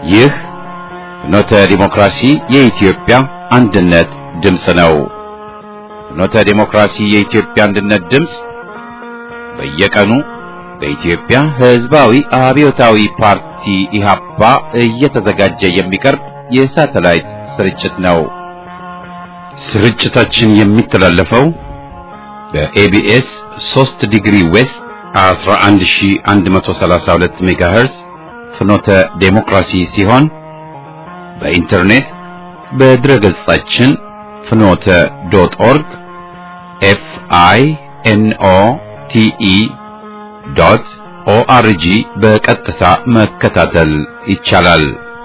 ይህ ፍኖተ ዲሞክራሲ የኢትዮጵያ አንድነት ድምፅ ነው። ፍኖተ ዲሞክራሲ የኢትዮጵያ አንድነት ድምፅ በየቀኑ በኢትዮጵያ ሕዝባዊ አብዮታዊ ፓርቲ ኢህአፓ እየተዘጋጀ የሚቀርብ የሳተላይት ስርጭት ነው። ስርጭታችን የሚተላለፈው በኤቢኤስ 3 ዲግሪ ዌስት 11132 ሜጋሄርዝ ፍኖተ ዴሞክራሲ ሲሆን በኢንተርኔት በድረገጻችን ፍኖተ ዶት ኦርግ ኤፍ አይ ኤን ኦ ቲ ኢ ዶት ኦአርጂ በቀጥታ መከታተል ይቻላል።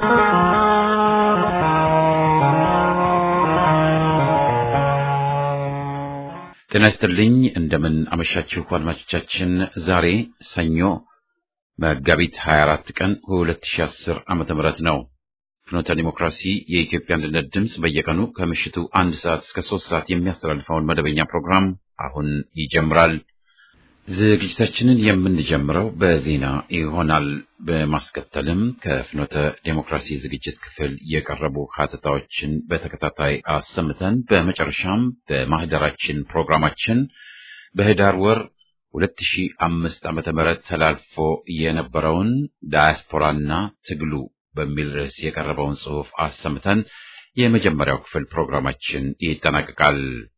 ጤና ይስጥልኝ። እንደምን አመሻችሁ አድማጮቻችን። ዛሬ ሰኞ መጋቢት 24 ቀን 2010 ዓመተ ምህረት ነው። ፍኖተ ዲሞክራሲ የኢትዮጵያ አንድነት ድምፅ በየቀኑ ከምሽቱ አንድ ሰዓት እስከ ሶስት ሰዓት የሚያስተላልፈውን መደበኛ ፕሮግራም አሁን ይጀምራል። ዝግጅታችንን የምንጀምረው በዜና ይሆናል። በማስከተልም ከፍኖተ ዴሞክራሲ ዝግጅት ክፍል የቀረቡ ሀተታዎችን በተከታታይ አሰምተን በመጨረሻም በማህደራችን ፕሮግራማችን በህዳር ወር 2005 ዓመተ ምህረት ተላልፎ የነበረውን ዳያስፖራና ትግሉ በሚል ርዕስ የቀረበውን ጽሑፍ አሰምተን የመጀመሪያው ክፍል ፕሮግራማችን ይጠናቀቃል።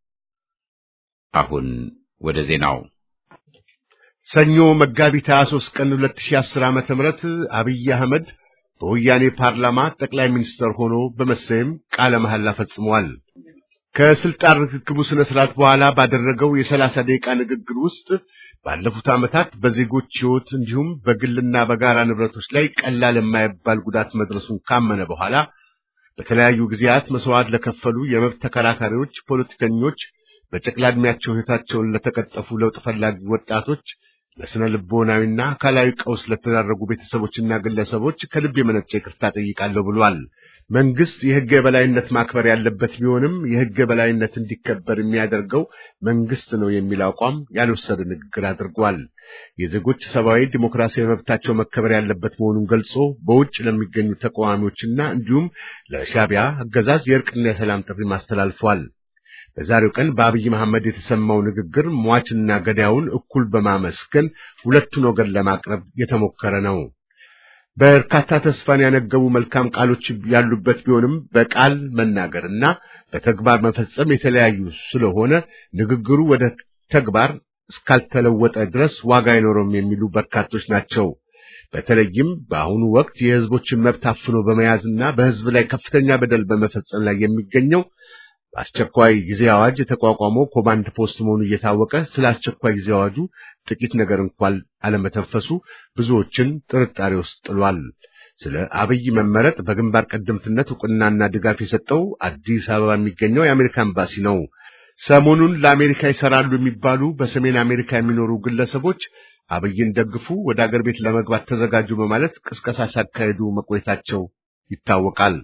አሁን ወደ ዜናው ሰኞ መጋቢት 23 ቀን 2010 ዓመተ ምህረት አብይ አህመድ በወያኔ ፓርላማ ጠቅላይ ሚኒስትር ሆኖ በመሰየም ቃለ መሐላ ፈጽሟል። ከስልጣን ርክክቡ ስነ ስርዓት በኋላ ባደረገው የሰላሳ ደቂቃ ንግግር ውስጥ ባለፉት ዓመታት በዜጎች ሕይወት እንዲሁም በግልና በጋራ ንብረቶች ላይ ቀላል የማይባል ጉዳት መድረሱን ካመነ በኋላ በተለያዩ ጊዜያት መስዋዕት ለከፈሉ የመብት ተከራካሪዎች፣ ፖለቲከኞች፣ በጨቅላ ዕድሜያቸው ሕይወታቸውን ለተቀጠፉ ለውጥ ፈላጊ ወጣቶች ለስነ ልቦናዊና አካላዊ ቀውስ ለተዳረጉ ቤተሰቦችና ግለሰቦች ከልብ የመነጨ ይቅርታ ጠይቃለሁ ብሏል። መንግስት የሕግ የበላይነት ማክበር ያለበት ቢሆንም የሕግ የበላይነት እንዲከበር የሚያደርገው መንግስት ነው የሚል አቋም ያልወሰደ ንግግር አድርጓል። የዜጎች ሰብአዊ ዲሞክራሲያዊ መብታቸው መከበር ያለበት መሆኑን ገልጾ በውጭ ለሚገኙ ተቃዋሚዎችና እንዲሁም ለሻዕቢያ አገዛዝ የእርቅና የሰላም ጥሪ አስተላልፏል። በዛሬው ቀን በአብይ መሐመድ የተሰማው ንግግር ሟችና ገዳዩን እኩል በማመስገን ሁለቱን ወገን ለማቅረብ የተሞከረ ነው። በርካታ ተስፋን ያነገቡ መልካም ቃሎች ያሉበት ቢሆንም በቃል መናገርና በተግባር መፈጸም የተለያዩ ስለሆነ ንግግሩ ወደ ተግባር እስካልተለወጠ ድረስ ዋጋ አይኖረውም የሚሉ በርካቶች ናቸው። በተለይም በአሁኑ ወቅት የህዝቦችን መብት አፍኖ በመያዝና በህዝብ ላይ ከፍተኛ በደል በመፈጸም ላይ የሚገኘው በአስቸኳይ ጊዜ አዋጅ የተቋቋመው ኮማንድ ፖስት መሆኑ እየታወቀ ስለ አስቸኳይ ጊዜ አዋጁ ጥቂት ነገር እንኳን አለመተንፈሱ ብዙዎችን ጥርጣሬ ውስጥ ጥሏል። ስለ አብይ መመረጥ በግንባር ቀደምትነት እውቅናና ድጋፍ የሰጠው አዲስ አበባ የሚገኘው የአሜሪካ ኤምባሲ ነው። ሰሞኑን ለአሜሪካ ይሰራሉ የሚባሉ በሰሜን አሜሪካ የሚኖሩ ግለሰቦች አብይን ደግፉ፣ ወደ አገር ቤት ለመግባት ተዘጋጁ በማለት ቅስቀሳ ሲያካሄዱ መቆየታቸው ይታወቃል።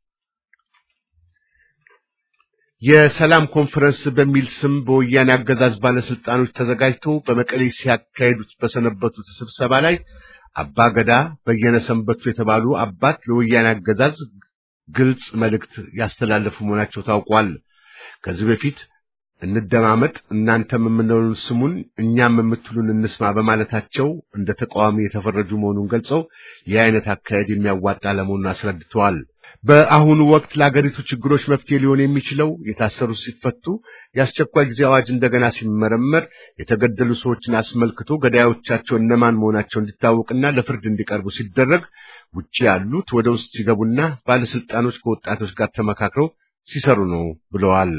የሰላም ኮንፈረንስ በሚል ስም በወያኔ አገዛዝ ባለስልጣኖች ተዘጋጅቶ በመቀሌ ሲያካሄዱት በሰነበቱት ስብሰባ ላይ አባ ገዳ በየነ ሰንበቱ የተባሉ አባት ለወያኔ አገዛዝ ግልጽ መልእክት ያስተላለፉ መሆናቸው ታውቋል። ከዚህ በፊት እንደማመጥ እናንተም የምንለውን ስሙን እኛም የምትሉን እንስማ በማለታቸው እንደ ተቃዋሚ የተፈረጁ መሆኑን ገልጸው ይህ አይነት አካሄድ የሚያዋጣ ለመሆኑን አስረድተዋል። በአሁኑ ወቅት ለአገሪቱ ችግሮች መፍትሄ ሊሆን የሚችለው የታሰሩ ሲፈቱ፣ የአስቸኳይ ጊዜ አዋጅ እንደገና ሲመረመር፣ የተገደሉ ሰዎችን አስመልክቶ ገዳዮቻቸው እነማን መሆናቸው እንዲታወቅና ለፍርድ እንዲቀርቡ ሲደረግ፣ ውጭ ያሉት ወደ ውስጥ ሲገቡና ባለስልጣኖች ከወጣቶች ጋር ተመካክረው ሲሰሩ ነው ብለዋል።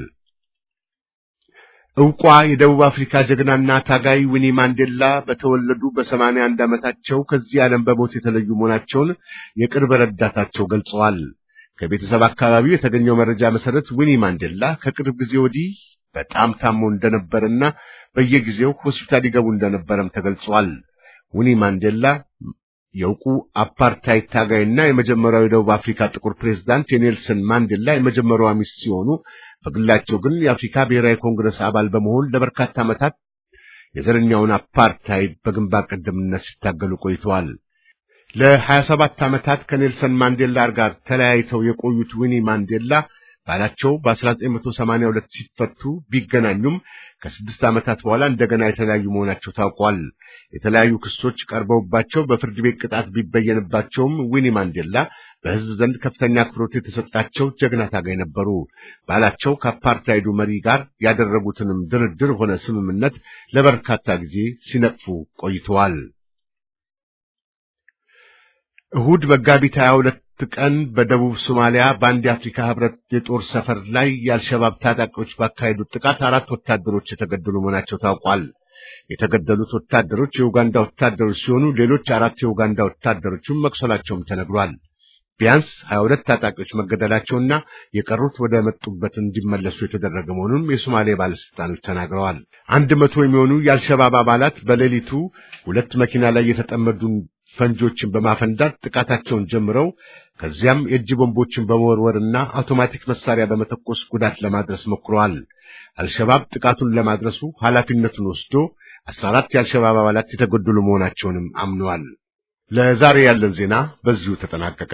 ዕውቋ የደቡብ አፍሪካ ጀግናና ታጋይ ዊኒ ማንዴላ በተወለዱ በሰማንያ አንድ ዓመታቸው ከዚህ ዓለም በሞት የተለዩ መሆናቸውን የቅርብ ረዳታቸው ገልጸዋል። ከቤተሰብ አካባቢው የተገኘው መረጃ መሰረት ዊኒ ማንዴላ ከቅርብ ጊዜ ወዲህ በጣም ታሞ እንደነበርና በየጊዜው ሆስፒታል ይገቡ እንደነበረም ተገልጿል። ዊኒ ማንዴላ የእውቁ አፓርታይድ ታጋይና የመጀመሪያው የደቡብ አፍሪካ ጥቁር ፕሬዝዳንት የኔልሰን ማንዴላ የመጀመሪያዋ ሚስት ሲሆኑ በግላቸው ግን የአፍሪካ ብሔራዊ ኮንግረስ አባል በመሆን ለበርካታ ዓመታት የዘረኛውን አፓርታይድ በግንባር ቀደምትነት ሲታገሉ ቆይተዋል። ለ27 ዓመታት ከኔልሰን ማንዴላ ጋር ተለያይተው የቆዩት ዊኒ ማንዴላ ባላቸው በ1982 ሲፈቱ ቢገናኙም ከስድስት ዓመታት በኋላ እንደገና የተለያዩ መሆናቸው ታውቋል። የተለያዩ ክሶች ቀርበውባቸው በፍርድ ቤት ቅጣት ቢበየንባቸውም ዊኒ ማንዴላ በሕዝብ ዘንድ ከፍተኛ አክብሮት የተሰጣቸው ጀግና ታጋይ ነበሩ። ባላቸው ከአፓርታይዱ መሪ ጋር ያደረጉትንም ድርድር ሆነ ስምምነት ለበርካታ ጊዜ ሲነቅፉ ቆይተዋል። እሁድ መጋቢት 22 ቀን በደቡብ ሶማሊያ በአንድ የአፍሪካ ህብረት የጦር ሰፈር ላይ የአልሸባብ ታጣቂዎች ባካሄዱት ጥቃት አራት ወታደሮች የተገደሉ መሆናቸው ታውቋል። የተገደሉት ወታደሮች የኡጋንዳ ወታደሮች ሲሆኑ ሌሎች አራት የኡጋንዳ ወታደሮችም መቁሰላቸውም ተነግሯል። ቢያንስ 22 ታጣቂዎች መገደላቸውና የቀሩት ወደ መጡበት እንዲመለሱ የተደረገ መሆኑን የሶማሌ ባለስልጣኖች ተናግረዋል። አንድ መቶ የሚሆኑ የአልሸባብ አባላት በሌሊቱ ሁለት መኪና ላይ የተጠመዱ ፈንጆችን በማፈንዳት ጥቃታቸውን ጀምረው ከዚያም የእጅ ቦምቦችን በመወርወርና አውቶማቲክ መሳሪያ በመተኮስ ጉዳት ለማድረስ ሞክረዋል። አልሸባብ ጥቃቱን ለማድረሱ ኃላፊነቱን ወስዶ 14 የአልሸባብ አባላት የተገደሉ መሆናቸውንም አምነዋል። ለዛሬ ያለን ዜና በዚሁ ተጠናቀቀ።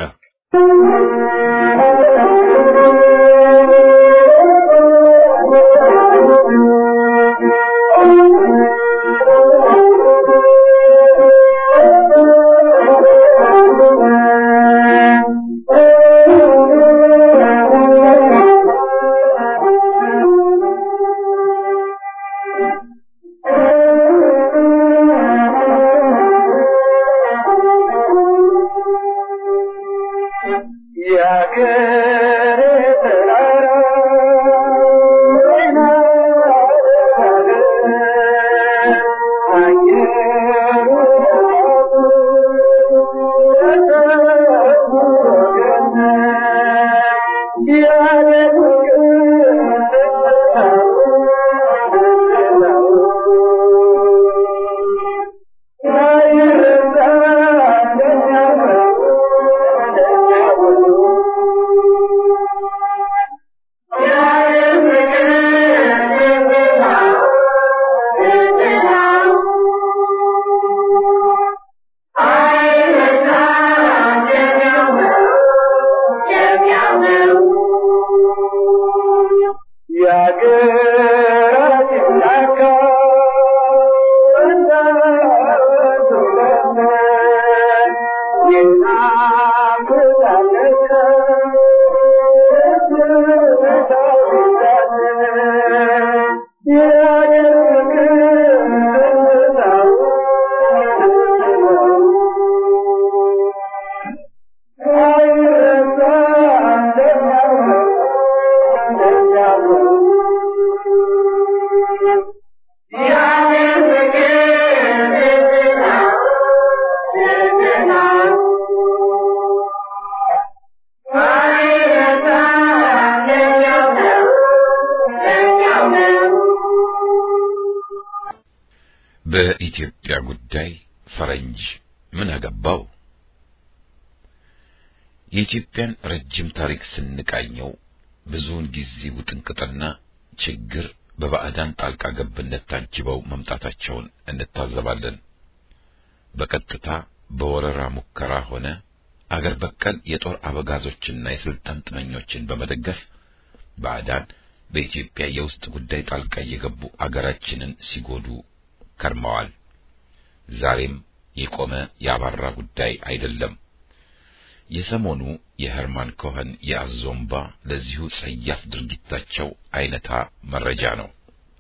በኢትዮጵያ ጉዳይ ፈረንጅ ምን አገባው? የኢትዮጵያን ረጅም ታሪክ ስንቃኘው ብዙውን ጊዜ ውጥንቅጥና ችግር በባዕዳን ጣልቃ ገብነት ታጅበው መምጣታቸውን እንታዘባለን። በቀጥታ በወረራ ሙከራ ሆነ አገር በቀል የጦር አበጋዞችና የስልጣን ጥመኞችን በመደገፍ ባዕዳን በኢትዮጵያ የውስጥ ጉዳይ ጣልቃ እየገቡ አገራችንን ሲጎዱ ከርመዋል። ዛሬም የቆመ ያባራ ጉዳይ አይደለም። የሰሞኑ የሄርማን ኮኸን የአዞምባ ለዚሁ ጸያፍ ድርጊታቸው አይነታ መረጃ ነው።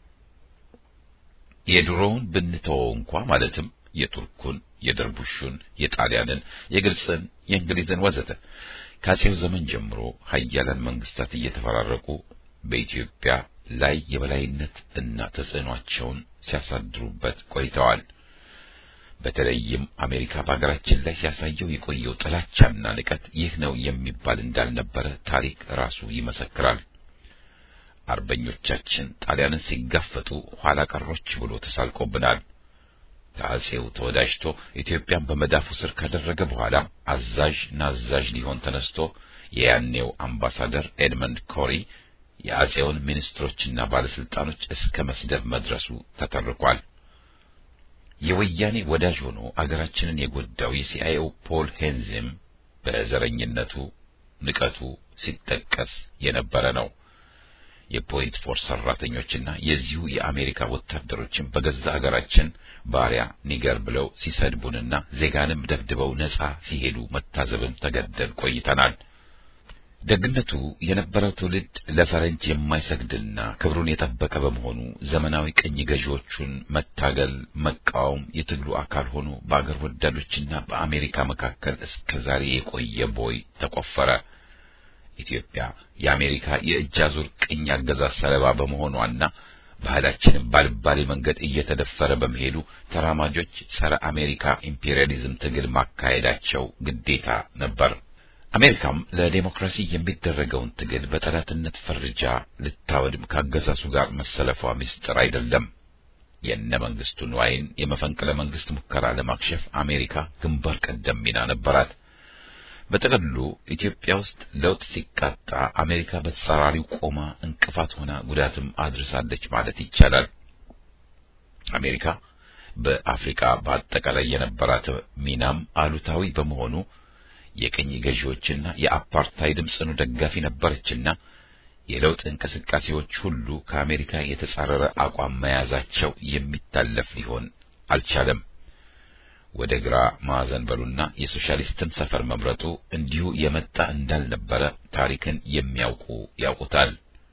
የድሮውን ብንተወው እንኳ ማለትም የቱርኩን፣ የደርቡሹን፣ የጣሊያንን፣ የግብፅን፣ የእንግሊዝን ወዘተ ከአጼው ዘመን ጀምሮ ሀያላን መንግስታት እየተፈራረቁ በኢትዮጵያ ላይ የበላይነት እና ተጽዕኗቸውን ሲያሳድሩበት ቆይተዋል። በተለይም አሜሪካ በሀገራችን ላይ ሲያሳየው የቆየው ጥላቻና ንቀት ይህ ነው የሚባል እንዳልነበረ ታሪክ ራሱ ይመሰክራል። አርበኞቻችን ጣሊያንን ሲጋፈጡ ኋላ ቀሮች ብሎ ተሳልቆብናል። ከአጼው ተወዳጅቶ ኢትዮጵያን በመዳፉ ስር ካደረገ በኋላ አዛዥ ናዛዥ ሊሆን ተነስቶ የያኔው አምባሳደር ኤድመንድ ኮሪ የአጼውን ሚኒስትሮችና ባለስልጣኖች እስከ መስደብ መድረሱ ተተርኳል። የወያኔ ወዳጅ ሆኖ አገራችንን የጎዳው የሲአይኤው ፖል ሄንዝም በዘረኝነቱ ንቀቱ ሲጠቀስ የነበረ ነው። የፖይንት ፎርስ ሰራተኞችና የዚሁ የአሜሪካ ወታደሮችን በገዛ አገራችን ባሪያ ኒገር ብለው ሲሰድቡንና ዜጋንም ደብድበው ነጻ ሲሄዱ መታዘብም ተገደል ቆይተናል። ደግነቱ የነበረው ትውልድ ለፈረንጅ የማይሰግድና ክብሩን የጠበቀ በመሆኑ ዘመናዊ ቅኝ ገዢዎቹን መታገል፣ መቃወም የትግሉ አካል ሆኖ በአገር ወዳዶችና በአሜሪካ መካከል እስከ ዛሬ የቆየ ቦይ ተቆፈረ። ኢትዮጵያ የአሜሪካ የእጅ አዙር ቅኝ አገዛዝ ሰለባ በመሆኗና ባህላችንም ባልባሌ መንገድ እየተደፈረ በመሄዱ ተራማጆች ጸረ አሜሪካ ኢምፔሪያሊዝም ትግል ማካሄዳቸው ግዴታ ነበር። አሜሪካም ለዴሞክራሲ የሚደረገውን ትግል በጠላትነት ፈርጃ ልታወድም ካገዛዙ ጋር መሰለፏ ምስጢር አይደለም። የነ መንግስቱ ንዋይን የመፈንቅለ መንግስት ሙከራ ለማክሸፍ አሜሪካ ግንባር ቀደም ሚና ነበራት። በጥቅሉ ኢትዮጵያ ውስጥ ለውጥ ሲቃጣ አሜሪካ በተጻራሪው ቆማ እንቅፋት ሆና ጉዳትም አድርሳለች ማለት ይቻላል። አሜሪካ በአፍሪካ በአጠቃላይ የነበራት ሚናም አሉታዊ በመሆኑ የቅኝ ገዢዎችና የአፓርታይድም ጽኑ ደጋፊ ነበረችና የለውጥ እንቅስቃሴዎች ሁሉ ከአሜሪካ የተጻረረ አቋም መያዛቸው የሚታለፍ ሊሆን አልቻለም። ወደ ግራ ማዕዘን በሉና የሶሻሊስትን ሰፈር መምረጡ እንዲሁ የመጣ እንዳልነበረ ታሪክን የሚያውቁ ያውቁታል።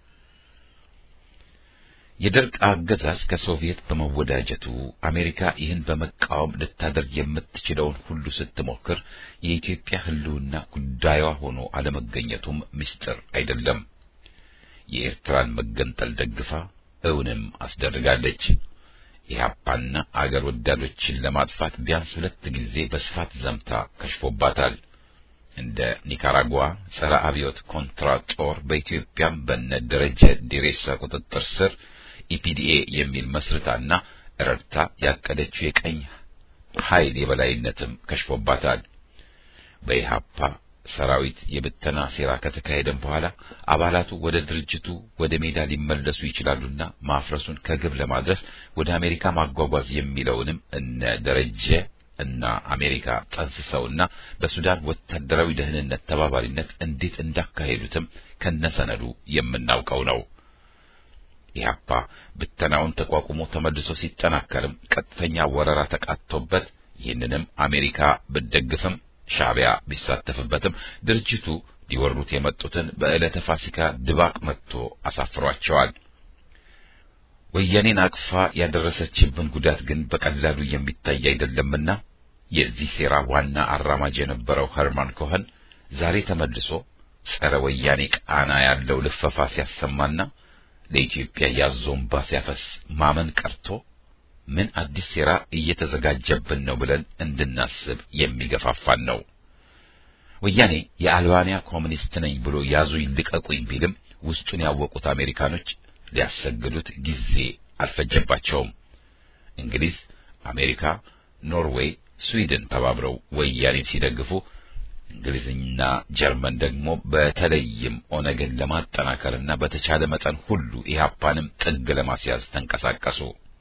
የደርግ አገዛዝ ከሶቪየት በመወዳጀቱ አሜሪካ ይህን በመቃወም ልታደርግ የምትችለውን ሁሉ ስትሞክር የኢትዮጵያ ሕልውና ጉዳዩዋ ሆኖ አለመገኘቱም ምስጢር አይደለም። የኤርትራን መገንጠል ደግፋ እውንም አስደርጋለች። ኢህአፓና አገር ወዳዶችን ለማጥፋት ቢያንስ ሁለት ጊዜ በስፋት ዘምታ ከሽፎባታል። እንደ ኒካራጓ ጸረ አብዮት ኮንትራ ጦር በኢትዮጵያም በነ ደረጀ ዴሬሳ ቁጥጥር ስር ኢፒዲኤ የሚል መስርታና ረድታ ያቀደችው የቀኝ ኃይል የበላይነትም ከሽፎባታል። በኢህአፓ ሰራዊት የብተና ሴራ ከተካሄደም በኋላ አባላቱ ወደ ድርጅቱ ወደ ሜዳ ሊመለሱ ይችላሉና ማፍረሱን ከግብ ለማድረስ ወደ አሜሪካ ማጓጓዝ የሚለውንም እነ ደረጀ እና አሜሪካ ጠንስሰውና በሱዳን ወታደራዊ ደህንነት ተባባሪነት እንዴት እንዳካሄዱትም ከነሰነዱ የምናውቀው ነው። ኢህአፓ ብተናውን ተቋቁሞ ተመልሶ ሲጠናከርም ቀጥተኛ ወረራ ተቃጥቶበት ይህንንም አሜሪካ ብትደግፍም ሻዕቢያ ቢሳተፍበትም ድርጅቱ ሊወሩት የመጡትን በዕለተ ፋሲካ ድባቅ መጥቶ አሳፍሯቸዋል። ወያኔን አቅፋ ያደረሰችብን ጉዳት ግን በቀላሉ የሚታይ አይደለምና የዚህ ሴራ ዋና አራማጅ የነበረው ኸርማን ኮኸን ዛሬ ተመልሶ ጸረ ወያኔ ቃና ያለው ልፈፋ ሲያሰማና ለኢትዮጵያ ያዞንባ ሲያፈስ ማመን ቀርቶ ምን አዲስ ሴራ እየተዘጋጀብን ነው ብለን እንድናስብ የሚገፋፋን ነው። ወያኔ የአልባንያ ኮሚኒስት ነኝ ብሎ ያዙኝ ልቀቁኝ ቢልም ውስጡን ያወቁት አሜሪካኖች ሊያሰግዱት ጊዜ አልፈጀባቸውም። እንግሊዝ፣ አሜሪካ፣ ኖርዌይ፣ ስዊድን ተባብረው ወያኔን ሲደግፉ እንግሊዝና ጀርመን ደግሞ በተለይም ኦነግን ለማጠናከርና በተቻለ መጠን ሁሉ ኢህአፓንም ጥግ ለማስያዝ ተንቀሳቀሱ።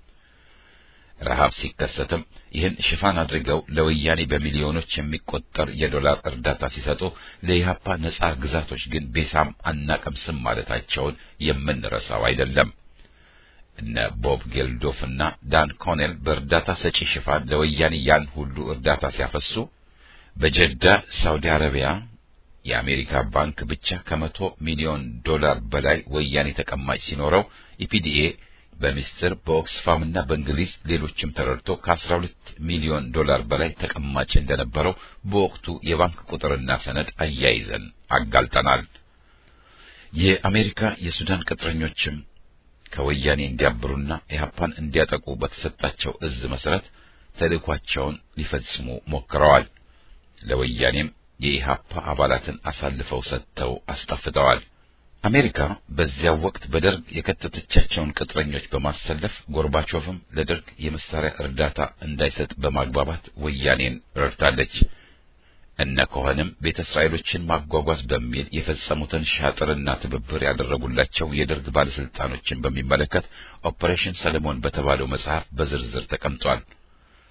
ረሃብ ሲከሰትም ይህን ሽፋን አድርገው ለወያኔ በሚሊዮኖች የሚቆጠር የዶላር እርዳታ ሲሰጡ ለኢህአፓ ነጻ ግዛቶች ግን ቤሳም አናቀምስም ማለታቸውን የምንረሳው አይደለም። እነ ቦብ ጌልዶፍ እና ዳን ኮኔል በእርዳታ ሰጪ ሽፋን ለወያኔ ያን ሁሉ እርዳታ ሲያፈሱ በጀዳ ሳውዲ አረቢያ የአሜሪካ ባንክ ብቻ ከመቶ ሚሊዮን ዶላር በላይ ወያኔ ተቀማጭ ሲኖረው ኢፒዲኤ በሚስጥር በኦክስፋም እና በእንግሊዝ ሌሎችም ተረድቶ ከ12 ሚሊዮን ዶላር በላይ ተቀማጭ እንደነበረው በወቅቱ የባንክ ቁጥርና ሰነድ አያይዘን አጋልጠናል። የአሜሪካ የሱዳን ቅጥረኞችም ከወያኔ እንዲያብሩና ኢህአፓን እንዲያጠቁ በተሰጣቸው እዝ መሰረት ተልእኳቸውን ሊፈጽሙ ሞክረዋል። ለወያኔም የኢህአፓ አባላትን አሳልፈው ሰጥተው አስጠፍተዋል። አሜሪካ በዚያው ወቅት በደርግ የከተተቻቸውን ቅጥረኞች በማሰለፍ ጎርባቾቭም ለደርግ የመሳሪያ እርዳታ እንዳይሰጥ በማግባባት ወያኔን ረድታለች። እነ ኮኸንም ቤተ እስራኤሎችን ማጓጓዝ በሚል የፈጸሙትን ሻጥርና ትብብር ያደረጉላቸው የደርግ ባለስልጣኖችን በሚመለከት ኦፕሬሽን ሰለሞን በተባለው መጽሐፍ በዝርዝር ተቀምጧል።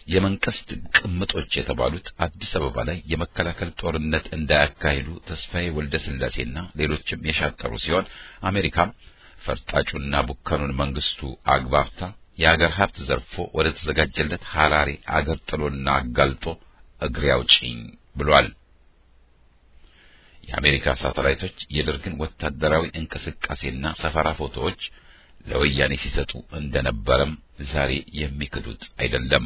የመንግስት ቅምጦች የተባሉት አዲስ አበባ ላይ የመከላከል ጦርነት እንዳያካሂዱ ተስፋዬ ወልደ ስላሴና ሌሎችም የሻጠሩ ሲሆን አሜሪካም ፈርጣጩና ቡከኑን መንግስቱ አግባብታ የአገር ሀብት ዘርፎ ወደ ተዘጋጀለት ሐራሬ አገር ጥሎና አጋልጦ እግሬ አውጪኝ ብሏል። የአሜሪካ ሳተላይቶች የደርግን ወታደራዊ እንቅስቃሴና ሰፈራ ፎቶዎች ለወያኔ ሲሰጡ እንደነበረም ዛሬ የሚክዱት አይደለም።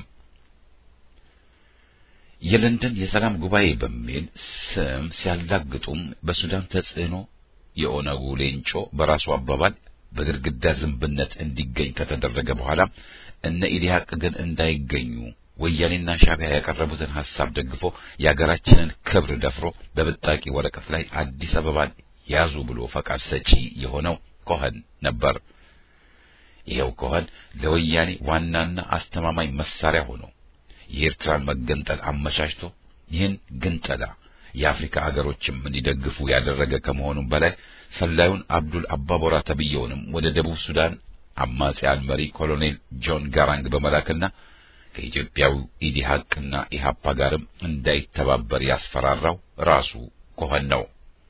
የለንደን የሰላም ጉባኤ በሚል ስም ሲያላግጡም በሱዳን ተጽዕኖ የኦነጉ ሌንጮ በራሱ አባባል በግድግዳ ዝንብነት እንዲገኝ ከተደረገ በኋላ እነ ኢዲሃቅ ግን እንዳይገኙ ወያኔና ሻዕቢያ ያቀረቡትን ሐሳብ ደግፎ የአገራችንን ክብር ደፍሮ በብጣቂ ወረቀት ላይ አዲስ አበባን ያዙ ብሎ ፈቃድ ሰጪ የሆነው ኮኸን ነበር። ይሄው ኮኸን ለወያኔ ዋናና አስተማማኝ መሳሪያ ሆኖ የኤርትራን መገንጠል አመቻችቶ ይህን ግንጠላ የአፍሪካ አገሮችም እንዲደግፉ ያደረገ ከመሆኑም በላይ ሰላዩን አብዱል አባቦራ ተብየውንም ወደ ደቡብ ሱዳን አማጺያን መሪ ኮሎኔል ጆን ጋራንግ በመላክና ከኢትዮጵያዊ ኢዲሃቅና ኢሃፓ ጋርም እንዳይተባበር ያስፈራራው ራሱ ኮኸን ነው።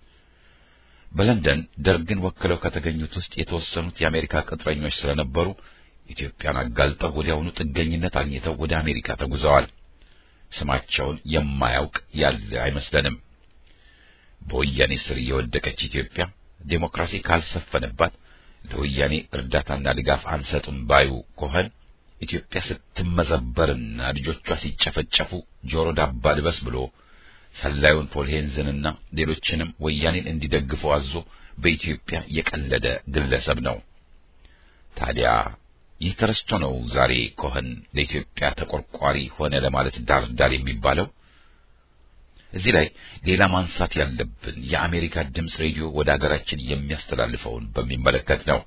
በለንደን ደርግን ወክለው ከተገኙት ውስጥ የተወሰኑት የአሜሪካ ቅጥረኞች ስለነበሩ ኢትዮጵያን አጋልጠው ወዲያውኑ ጥገኝነት አግኝተው ወደ አሜሪካ ተጉዘዋል። ስማቸውን የማያውቅ ያለ አይመስለንም። በወያኔ ስር የወደቀች ኢትዮጵያ ዴሞክራሲ ካልሰፈነባት ለወያኔ እርዳታና ድጋፍ አንሰጥም ባዩ ኮኸን ኢትዮጵያ ስትመዘበርና ልጆቿ ሲጨፈጨፉ ጆሮ ዳባ ልበስ ብሎ ሰላዩን ፖል ሄንዝንና ሌሎችንም ወያኔን እንዲደግፉ አዞ በኢትዮጵያ የቀለደ ግለሰብ ነው። ታዲያ ይህ ተረስቶ ነው ዛሬ ኮኸን ለኢትዮጵያ ተቆርቋሪ ሆነ ለማለት ዳር ዳር የሚባለው። እዚህ ላይ ሌላ ማንሳት ያለብን የአሜሪካ ድምፅ ሬዲዮ ወደ አገራችን የሚያስተላልፈውን በሚመለከት ነው።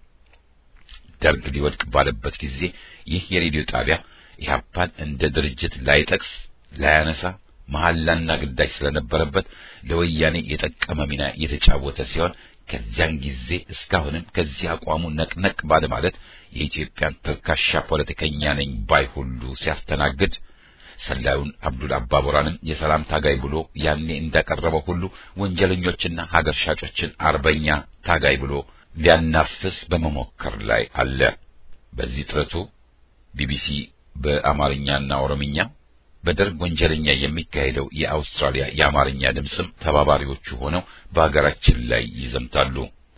ደርግ ሊወድቅ ባለበት ጊዜ ይህ የሬዲዮ ጣቢያ ኢህአፓን እንደ ድርጅት ላይጠቅስ ላያነሳ መሐላና ግዳጅ ስለነበረበት ለወያኔ የጠቀመ ሚና የተጫወተ ሲሆን ከዚያን ጊዜ እስካሁንም ከዚህ አቋሙ ነቅነቅ ባለ ማለት የኢትዮጵያን ተልካሻ ፖለቲከኛ ነኝ ባይ ሁሉ ሲያስተናግድ ሰላዩን አብዱል አባቦራንም የሰላም ታጋይ ብሎ ያኔ እንዳቀረበው ሁሉ ወንጀለኞችና ሀገር ሻጮችን አርበኛ ታጋይ ብሎ ሊያናፍስ በመሞከር ላይ አለ። በዚህ ጥረቱ ቢቢሲ በአማርኛና ኦሮምኛ በደርግ ወንጀለኛ የሚካሄደው የአውስትራሊያ የአማርኛ ድምፅም ተባባሪዎቹ ሆነው በሀገራችን ላይ ይዘምታሉ።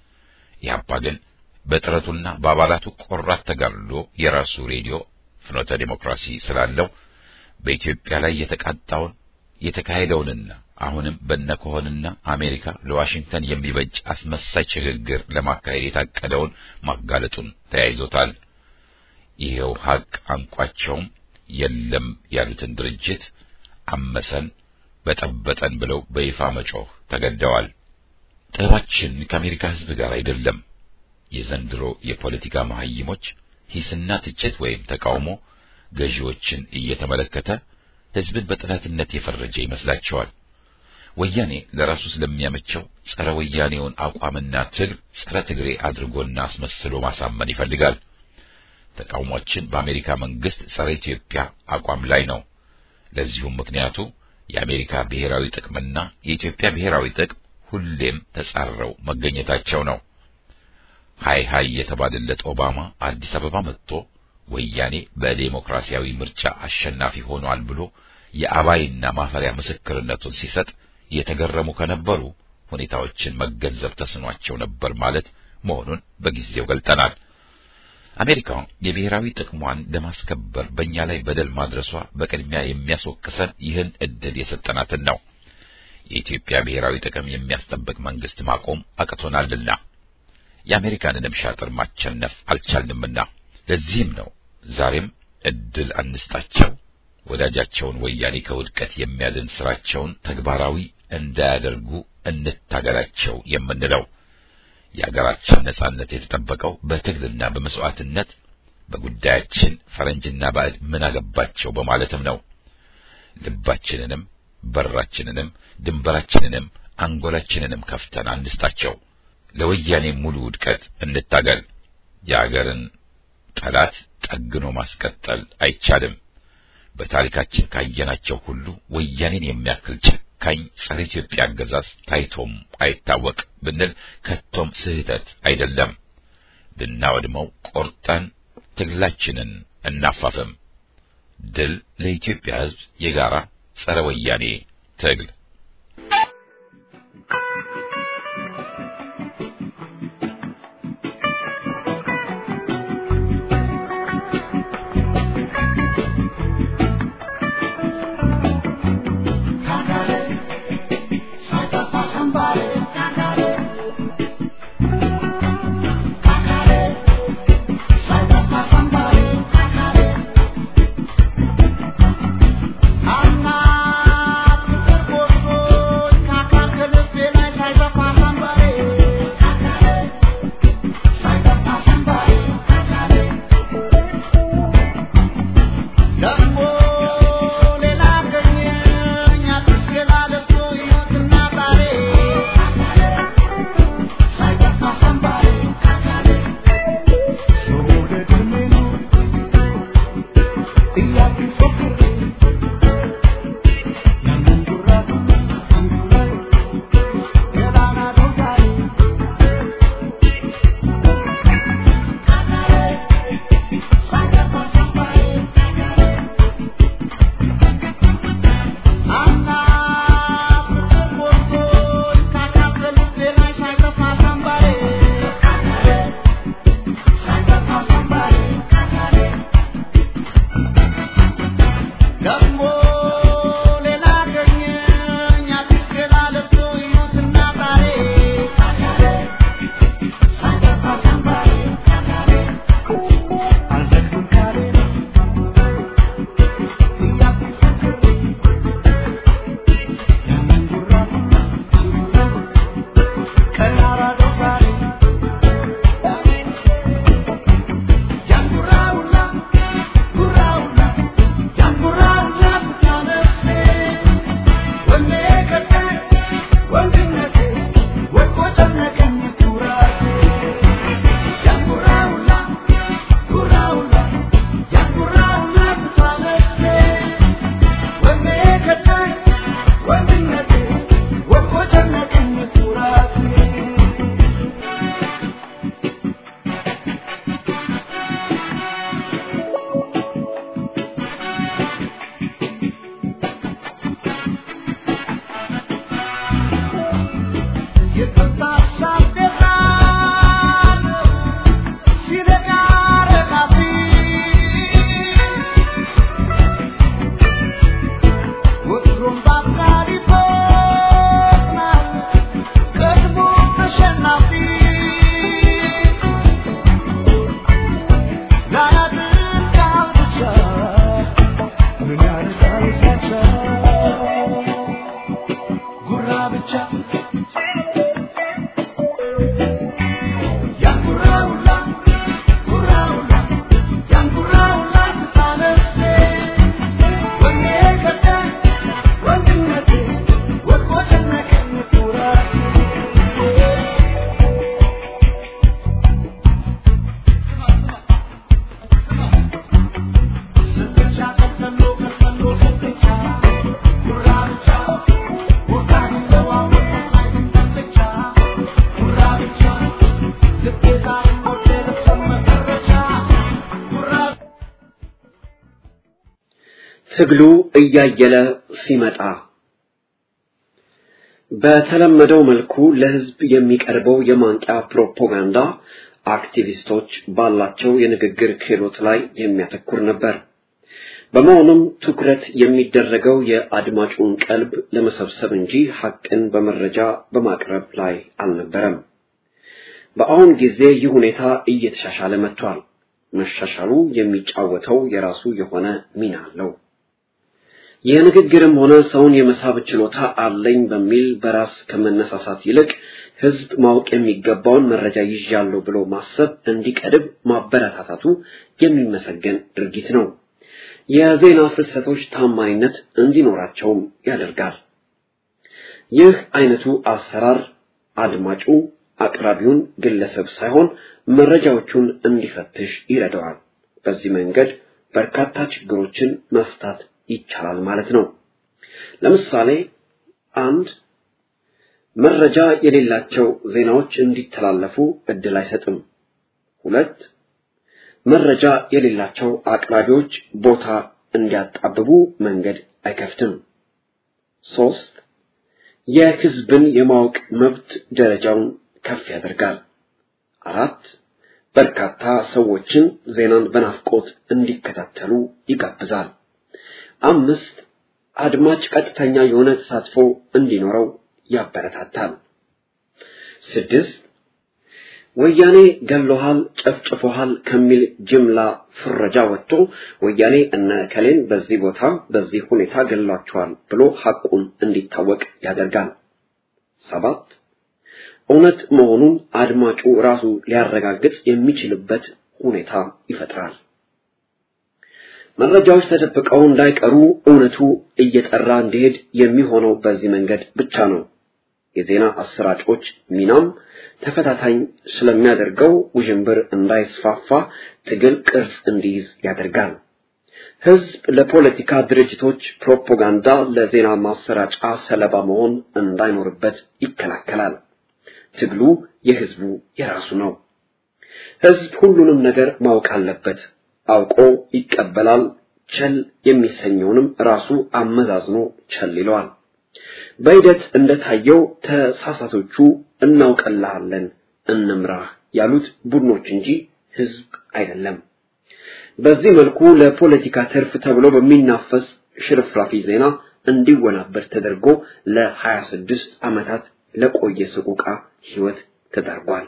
ኢህአፓ ግን በጥረቱና በአባላቱ ቆራት ተጋድሎ የራሱ ሬዲዮ ፍኖተ ዴሞክራሲ ስላለው በኢትዮጵያ ላይ የተቃጣውን የተካሄደውንና አሁንም በነኮሆንና አሜሪካ ለዋሽንግተን የሚበጅ አስመሳይ ሽግግር ለማካሄድ የታቀደውን ማጋለጡን ተያይዞታል። ይሄው ሀቅ አንቋቸውም የለም ያሉትን ድርጅት አመሰን በጠበጠን ብለው በይፋ መጮህ ተገደዋል። ጠባችን ከአሜሪካ ሕዝብ ጋር አይደለም። የዘንድሮ የፖለቲካ መሐይሞች ሂስና ትችት ወይም ተቃውሞ ገዢዎችን እየተመለከተ ሕዝብን በጠላትነት የፈረጀ ይመስላቸዋል። ወያኔ ለራሱ ስለሚያመቸው ጸረ ወያኔውን አቋምና ትል ጸረ ትግሬ አድርጎና አስመስሎ ማሳመን ይፈልጋል። ተቃውሟችን በአሜሪካ መንግስት ጸረ ኢትዮጵያ አቋም ላይ ነው። ለዚሁም ምክንያቱ የአሜሪካ ብሔራዊ ጥቅምና የኢትዮጵያ ብሔራዊ ጥቅም ሁሌም ተጻረው መገኘታቸው ነው። ሃይ ሃይ የተባለለት ኦባማ አዲስ አበባ መጥቶ ወያኔ በዴሞክራሲያዊ ምርጫ አሸናፊ ሆኗል ብሎ የአባይና ማፈሪያ ምስክርነቱን ሲሰጥ የተገረሙ ከነበሩ ሁኔታዎችን መገንዘብ ተስኗቸው ነበር ማለት መሆኑን በጊዜው ገልጠናል። አሜሪካ የብሔራዊ ጥቅሟን ለማስከበር በእኛ ላይ በደል ማድረሷ በቅድሚያ የሚያስወቅሰን ይህን እድል የሰጠናትን ነው። የኢትዮጵያ ብሔራዊ ጥቅም የሚያስጠብቅ መንግስት ማቆም አቅቶናልና የአሜሪካንንም ሻጥር ማቸነፍ አልቻልንምና ለዚህም ነው ዛሬም እድል አንስጣቸው፣ ወዳጃቸውን ወያኔ ከውድቀት የሚያድን ስራቸውን ተግባራዊ እንዳያደርጉ እንታገላቸው የምንለው። የሀገራችን ነጻነት የተጠበቀው በትግልና በመስዋዕትነት በጉዳያችን ፈረንጅና ባዕድ ምን አገባቸው በማለትም ነው። ልባችንንም በራችንንም ድንበራችንንም አንጎላችንንም ከፍተን አንስጣቸው። ለወያኔ ሙሉ ውድቀት እንታገል። የአገርን ጠላት ጠግኖ ማስቀጠል አይቻልም። በታሪካችን ካየናቸው ሁሉ ወያኔን የሚያክል ጨካኝ ጸረ ኢትዮጵያ አገዛዝ ታይቶም አይታወቅ ብንል ከቶም ስህተት አይደለም። ልናወድመው ቆርጠን ትግላችንን እናፋፍም። ድል ለኢትዮጵያ ሕዝብ የጋራ ጸረ ወያኔ ትግል። ትግሉ እያየለ ሲመጣ በተለመደው መልኩ ለህዝብ የሚቀርበው የማንቂያ ፕሮፓጋንዳ አክቲቪስቶች ባላቸው የንግግር ክህሎት ላይ የሚያተኩር ነበር። በመሆኑም ትኩረት የሚደረገው የአድማጩን ቀልብ ለመሰብሰብ እንጂ ሐቅን በመረጃ በማቅረብ ላይ አልነበረም። በአሁን ጊዜ ይህ ሁኔታ እየተሻሻለ መጥቷል። መሻሻሉ የሚጫወተው የራሱ የሆነ ሚና አለው። የንግግርም ሆነ ሰውን የመሳብ ችሎታ አለኝ በሚል በራስ ከመነሳሳት ይልቅ ህዝብ ማወቅ የሚገባውን መረጃ ይዣለሁ ብሎ ማሰብ እንዲቀድብ ማበረታታቱ የሚመሰገን ድርጊት ነው። የዜና ፍልሰቶች ታማኝነት እንዲኖራቸውም ያደርጋል። ይህ አይነቱ አሰራር አድማጩ አቅራቢውን ግለሰብ ሳይሆን መረጃዎቹን እንዲፈትሽ ይረዳዋል። በዚህ መንገድ በርካታ ችግሮችን መፍታት ይቻላል ማለት ነው። ለምሳሌ አንድ መረጃ የሌላቸው ዜናዎች እንዲተላለፉ እድል አይሰጥም። ሁለት መረጃ የሌላቸው አቅራቢዎች ቦታ እንዲያጣብቡ መንገድ አይከፍትም። ሶስት የህዝብን የማወቅ መብት ደረጃውን ከፍ ያደርጋል። አራት በርካታ ሰዎችን ዜናን በናፍቆት እንዲከታተሉ ይጋብዛል። አምስት አድማጭ ቀጥተኛ የሆነ ተሳትፎ እንዲኖረው ያበረታታል። ስድስት ወያኔ ገሎሃል፣ ጨፍጭፎሃል ከሚል ጅምላ ፍረጃ ወጥቶ ወያኔ እነ ከሌን በዚህ ቦታ በዚህ ሁኔታ ገሏቸዋል ብሎ ሐቁን እንዲታወቅ ያደርጋል። ሰባት እውነት መሆኑን አድማጩ ራሱ ሊያረጋግጥ የሚችልበት ሁኔታ ይፈጥራል። መረጃዎች ተደብቀው እንዳይቀሩ እውነቱ እየጠራ እንዲሄድ የሚሆነው በዚህ መንገድ ብቻ ነው። የዜና አሰራጮች ሚናም ተፈታታኝ ስለሚያደርገው ውዥንብር እንዳይስፋፋ ትግል ቅርጽ እንዲይዝ ያደርጋል። ህዝብ ለፖለቲካ ድርጅቶች ፕሮፓጋንዳ፣ ለዜና ማሰራጫ ሰለባ መሆን እንዳይኖርበት ይከላከላል። ትግሉ የህዝቡ የራሱ ነው። ህዝብ ሁሉንም ነገር ማወቅ አለበት። አውቆ ይቀበላል። ቸል የሚሰኘውንም ራሱ አመዛዝኖ ቸል ይለዋል። በሂደት እንደታየው ተሳሳቶቹ እናውቀልሃለን እንምራህ ያሉት ቡድኖች እንጂ ህዝብ አይደለም። በዚህ መልኩ ለፖለቲካ ትርፍ ተብሎ በሚናፈስ ሽርፍራፊ ዜና እንዲወናበር ተደርጎ ለ26 ዓመታት ለቆየ ሰቆቃ ህይወት ተዳርጓል።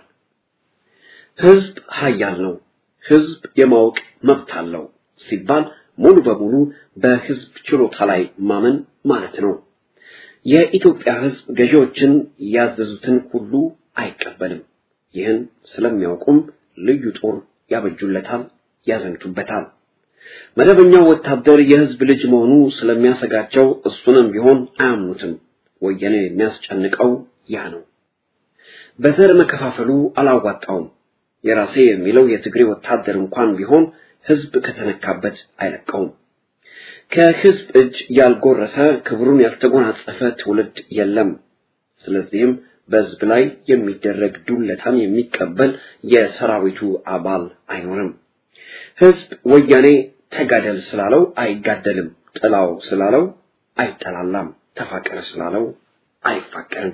ህዝብ ሀያል ነው፣ ህዝብ የማወቅ መብት አለው ሲባል ሙሉ በሙሉ በህዝብ ችሎታ ላይ ማመን ማለት ነው። የኢትዮጵያ ህዝብ ገዢዎችን ያዘዙትን ሁሉ አይቀበልም። ይህን ስለሚያውቁም ልዩ ጦር ያበጁለታል፣ ያዘምቱበታል። መደበኛው ወታደር የህዝብ ልጅ መሆኑ ስለሚያሰጋቸው እሱንም ቢሆን አያምኑትም። ወያኔ የሚያስጨንቀው ያ ነው። በዘር መከፋፈሉ አላዋጣውም። የራሴ የሚለው የትግሬ ወታደር እንኳን ቢሆን ህዝብ ከተነካበት አይለቀውም። ከህዝብ እጅ ያልጎረሰ ክብሩን ያልተጎናጸፈ ትውልድ የለም። ስለዚህም በህዝብ ላይ የሚደረግ ዱለታን የሚቀበል የሰራዊቱ አባል አይኖርም። ህዝብ ወያኔ ተጋደል ስላለው አይጋደልም፣ ጥላው ስላለው አይጠላላም፣ ተፋቀር ስላለው አይፋቀርም።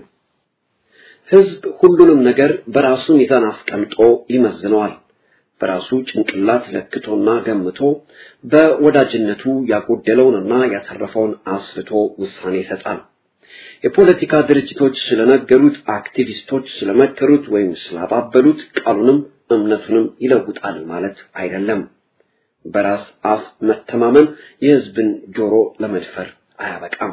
ህዝብ ሁሉንም ነገር በራሱ ሚዛን አስቀምጦ ይመዝነዋል። በራሱ ጭንቅላት ለክቶና ገምቶ በወዳጅነቱ ያጎደለውንና ያተረፈውን አስልቶ ውሳኔ ይሰጣል። የፖለቲካ ድርጅቶች ስለነገሩት፣ አክቲቪስቶች ስለመከሩት ወይም ስላባበሉት ቃሉንም እምነቱንም ይለውጣል ማለት አይደለም። በራስ አፍ መተማመን የህዝብን ጆሮ ለመድፈር አያበቃም።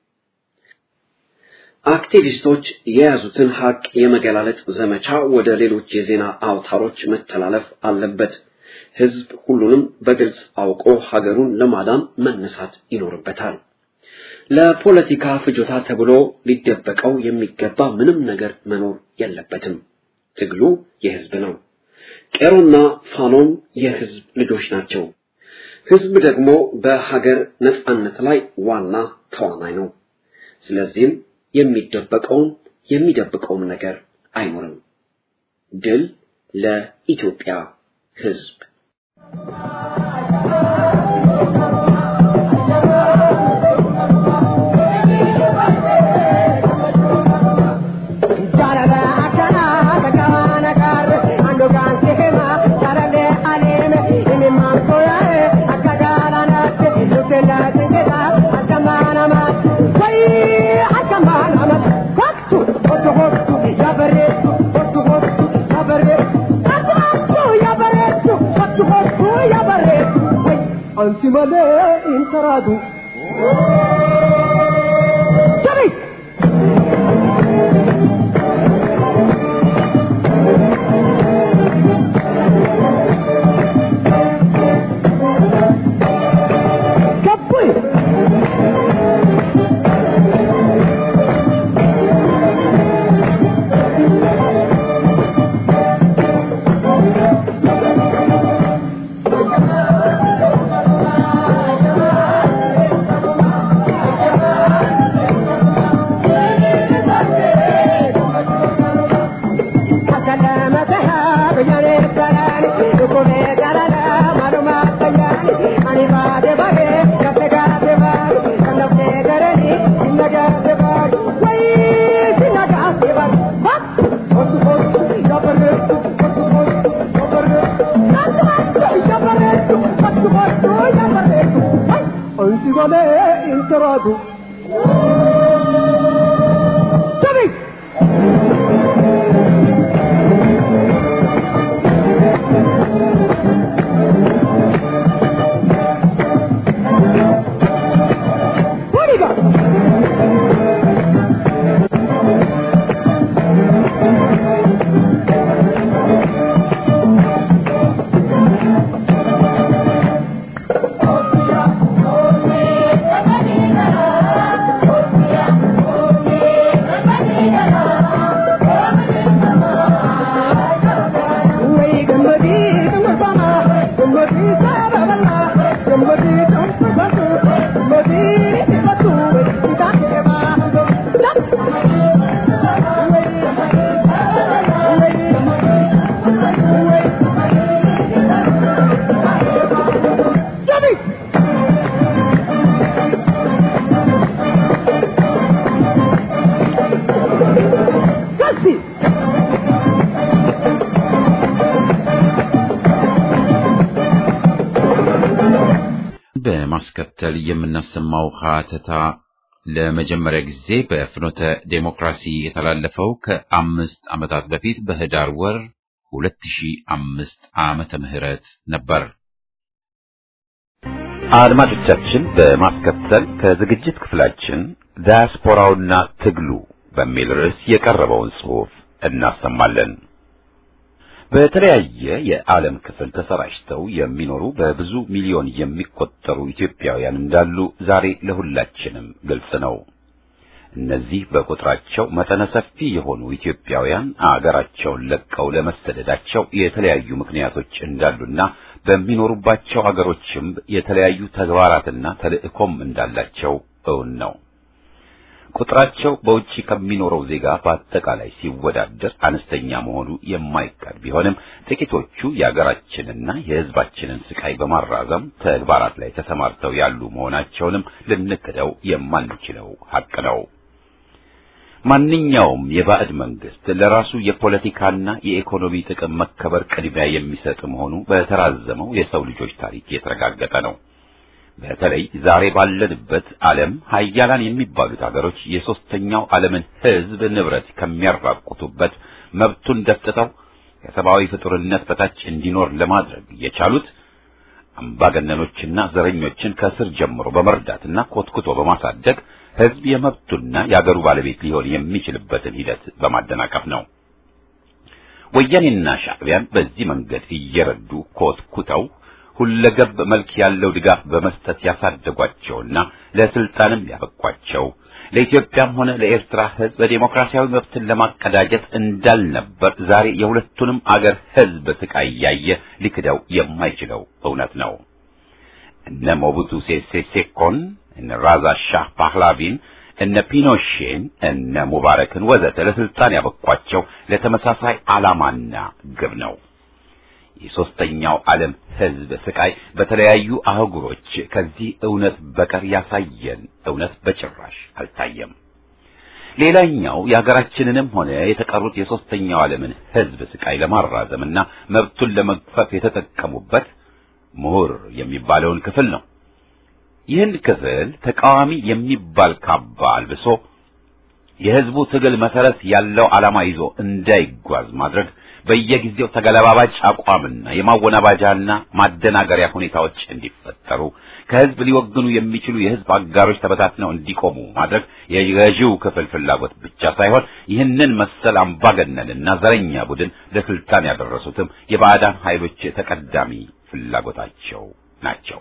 አክቲቪስቶች የያዙትን ሀቅ የመገላለጥ ዘመቻ ወደ ሌሎች የዜና አውታሮች መተላለፍ አለበት። ህዝብ ሁሉንም በግልጽ አውቆ ሀገሩን ለማዳን መነሳት ይኖርበታል። ለፖለቲካ ፍጆታ ተብሎ ሊደበቀው የሚገባ ምንም ነገር መኖር የለበትም። ትግሉ የህዝብ ነው። ቄሮና ፋኖም የህዝብ ልጆች ናቸው። ህዝብ ደግሞ በሀገር ነጻነት ላይ ዋና ተዋናይ ነው። ስለዚህም የሚደበቀውም የሚደብቀውም ነገር አይኖርም። ድል ለኢትዮጵያ ህዝብ። ansi malee hin taraatu. Jabi! Gabbuy! በማስከተል የምናሰማው ሀተታ ለመጀመሪያ ጊዜ በፍኖተ ዴሞክራሲ የተላለፈው ከአምስት ዓመታት በፊት በህዳር ወር 2005 ዓመተ ምህረት ነበር። አድማጮቻችን በማስከተል ከዝግጅት ክፍላችን ዳያስፖራውና ትግሉ በሚል ርዕስ የቀረበውን ጽሑፍ እናሰማለን። በተለያየ የዓለም ክፍል ተሰራጭተው የሚኖሩ በብዙ ሚሊዮን የሚቆጠሩ ኢትዮጵያውያን እንዳሉ ዛሬ ለሁላችንም ግልጽ ነው። እነዚህ በቁጥራቸው መጠነ ሰፊ የሆኑ ኢትዮጵያውያን አገራቸውን ለቀው ለመሰደዳቸው የተለያዩ ምክንያቶች እንዳሉና በሚኖሩባቸው አገሮችም የተለያዩ ተግባራትና ተልእኮም እንዳላቸው እውን ነው። ቁጥራቸው በውጪ ከሚኖረው ዜጋ በአጠቃላይ ሲወዳደር አነስተኛ መሆኑ የማይቀር ቢሆንም ጥቂቶቹ የአገራችንና የሕዝባችንን ስቃይ በማራዘም ተግባራት ላይ ተሰማርተው ያሉ መሆናቸውንም ልንክደው የማንችለው ሐቅ ነው። ማንኛውም የባዕድ መንግስት ለራሱ የፖለቲካና የኢኮኖሚ ጥቅም መከበር ቅድሚያ የሚሰጥ መሆኑ በተራዘመው የሰው ልጆች ታሪክ የተረጋገጠ ነው። በተለይ ዛሬ ባለንበት ዓለም ሀያላን የሚባሉት ሀገሮች የሶስተኛው ዓለምን ሕዝብ ንብረት ከሚያራቁቱበት መብቱን ደፍጥተው ከሰብአዊ ፍጡርነት በታች እንዲኖር ለማድረግ የቻሉት አምባገነኖችና ዘረኞችን ከስር ጀምሮ በመርዳትና ኮትኩቶ በማሳደግ ሕዝብ የመብቱና የአገሩ ባለቤት ሊሆን የሚችልበትን ሂደት በማደናቀፍ ነው። ወያኔና ሻዕቢያን በዚህ መንገድ እየረዱ ኮትኩተው ሁለገብ መልክ ያለው ድጋፍ በመስጠት ያሳደጓቸውና ለስልጣንም ያበቋቸው ለኢትዮጵያም ሆነ ለኤርትራ ሕዝብ በዴሞክራሲያዊ መብትን ለማቀዳጀት እንዳልነበር ዛሬ የሁለቱንም አገር ሕዝብ ስቃይ ያየ ሊክደው የማይችለው እውነት ነው። እነ ሞቡቱ ሴሴ ሴኮን፣ እነ ራዛ ሻህ ፓህላቪን፣ እነ ፒኖሼን፣ እነ ሙባረክን ወዘተ ለስልጣን ያበቋቸው ለተመሳሳይ ዓላማና ግብ ነው። የሶስተኛው ዓለም ሕዝብ ስቃይ በተለያዩ አህጉሮች ከዚህ እውነት በቀር ያሳየን እውነት በጭራሽ አልታየም። ሌላኛው የሀገራችንንም ሆነ የተቀሩት የሶስተኛው ዓለምን ሕዝብ ስቃይ ለማራዘምና መብቱን ለመግፈፍ የተጠቀሙበት ምሁር የሚባለውን ክፍል ነው። ይህን ክፍል ተቃዋሚ የሚባል ካባ አልብሶ የሕዝቡ ትግል መሰረት ያለው ዓላማ ይዞ እንዳይጓዝ ማድረግ በየጊዜው ተገለባባጭ አቋምና የማወናባጃና ማደናገሪያ ሁኔታዎች እንዲፈጠሩ ከሕዝብ ሊወግኑ የሚችሉ የሕዝብ አጋሮች ተበታትነው እንዲቆሙ ማድረግ የገዢው ክፍል ፍላጎት ብቻ ሳይሆን ይህንን መሰል አምባገነንና ዘረኛ ቡድን ለስልጣን ያደረሱትም የባዕዳን ኃይሎች ተቀዳሚ ፍላጎታቸው ናቸው።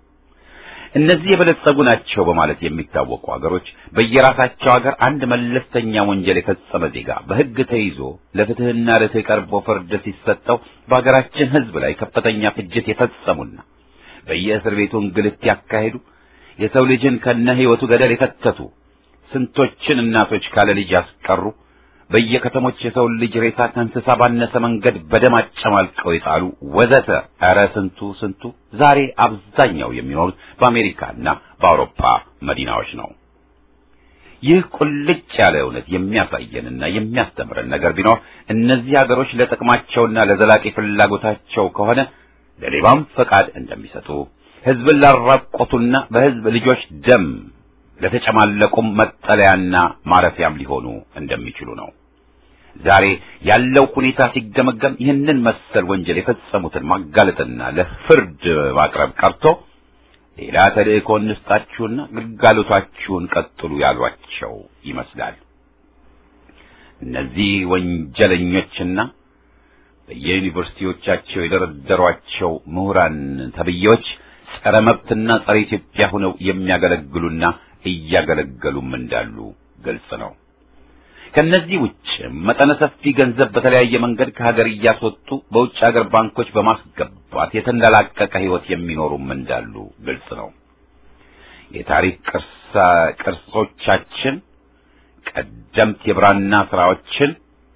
እነዚህ የበለጸጉ ናቸው በማለት የሚታወቁ ሀገሮች በየራሳቸው ሀገር አንድ መለስተኛ ወንጀል የፈጸመ ዜጋ በሕግ ተይዞ ለፍትሕና ርትዕ ቀርቦ ፍርድ ሲሰጠው በሀገራችን ሕዝብ ላይ ከፍተኛ ፍጅት የፈጸሙና በየእስር ቤቱ እንግልት ያካሄዱ የሰው ልጅን ከነ ሕይወቱ ገደል የከተቱ ስንቶችን እናቶች ካለ ልጅ ያስቀሩ በየከተሞች የሰው ልጅ ሬሳ ከእንስሳ ባነሰ መንገድ በደም አጨማልቀው የጣሉ ወዘተ። ኧረ ስንቱ ስንቱ ዛሬ አብዛኛው የሚኖሩት በአሜሪካና በአውሮፓ መዲናዎች ነው። ይህ ቁልጭ ያለ እውነት የሚያሳየንና የሚያስተምረን ነገር ቢኖር እነዚህ ሀገሮች ለጥቅማቸውና ለዘላቂ ፍላጎታቸው ከሆነ ለሌባም ፈቃድ እንደሚሰጡ ሕዝብን ላራቆቱና በሕዝብ ልጆች ደም ለተጨማለቁም መጠለያና ማረፊያም ሊሆኑ እንደሚችሉ ነው። ዛሬ ያለው ሁኔታ ሲገመገም ይህንን መሰል ወንጀል የፈጸሙትን ማጋለጥና ለፍርድ ማቅረብ ቀርቶ ሌላ ተልእኮ እንስጣችሁና ግልጋሎታችሁን ቀጥሉ ያሏቸው ይመስላል። እነዚህ ወንጀለኞችና በየዩኒቨርሲቲዎቻቸው የደረደሯቸው ምሁራን ተብዬዎች ጸረ መብትና ጸረ ኢትዮጵያ ሆነው የሚያገለግሉና እያገለገሉም እንዳሉ ግልጽ ነው። ከነዚህ ውጭ መጠነ ሰፊ ገንዘብ በተለያየ መንገድ ከሀገር እያስወጡ በውጭ ሀገር ባንኮች በማስገባት የተንደላቀቀ ሕይወት የሚኖሩም እንዳሉ ግልጽ ነው። የታሪክ ቅርሳ ቅርሶቻችን፣ ቀደምት የብራና ስራዎችን፣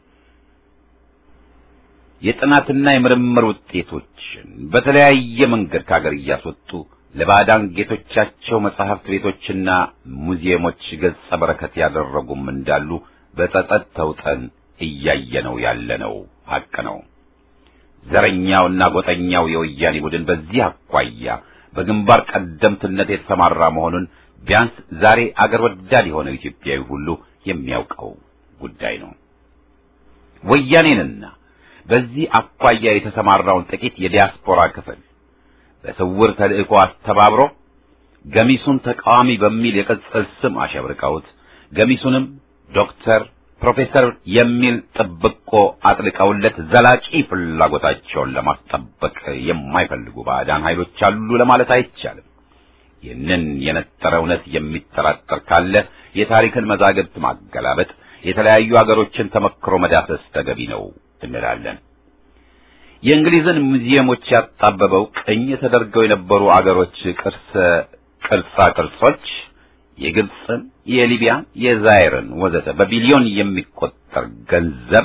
የጥናትና የምርምር ውጤቶችን በተለያየ መንገድ ከሀገር እያስወጡ ለባዕዳን ጌቶቻቸው መጻሕፍት ቤቶችና ሙዚየሞች ገጸ በረከት ያደረጉም እንዳሉ በጸጸት ተውጠን እያየነው ያለነው ሐቅ ነው። ዘረኛውና ጎጠኛው የወያኔ ቡድን በዚህ አኳያ በግንባር ቀደምትነት የተሰማራ መሆኑን ቢያንስ ዛሬ አገር ወዳድ የሆነው ኢትዮጵያዊ ሁሉ የሚያውቀው ጉዳይ ነው። ወያኔንና በዚህ አኳያ የተሰማራውን ጥቂት የዲያስፖራ ክፍል በስውር ተልእኮ አስተባብሮ ገሚሱን ተቃዋሚ በሚል የቅጽል ስም አሸብርቀውት ገሚሱንም ዶክተር፣ ፕሮፌሰር የሚል ጥብቆ አጥልቀውለት ዘላቂ ፍላጎታቸውን ለማስጠበቅ የማይፈልጉ ባዕዳን ኃይሎች አሉ ለማለት አይቻልም። ይህንን የነጠረ እውነት የሚጠራጠር ካለ የታሪክን መዛግብት ማገላበጥ፣ የተለያዩ አገሮችን ተመክሮ መዳሰስ ተገቢ ነው እንላለን። የእንግሊዝን ሙዚየሞች ያጣበበው ቅኝ ተደርገው የነበሩ አገሮች ቅርስ ቅርጻ ቅርጾች የግብፅን፣ የሊቢያን፣ የዛይርን ወዘተ በቢሊዮን የሚቆጠር ገንዘብ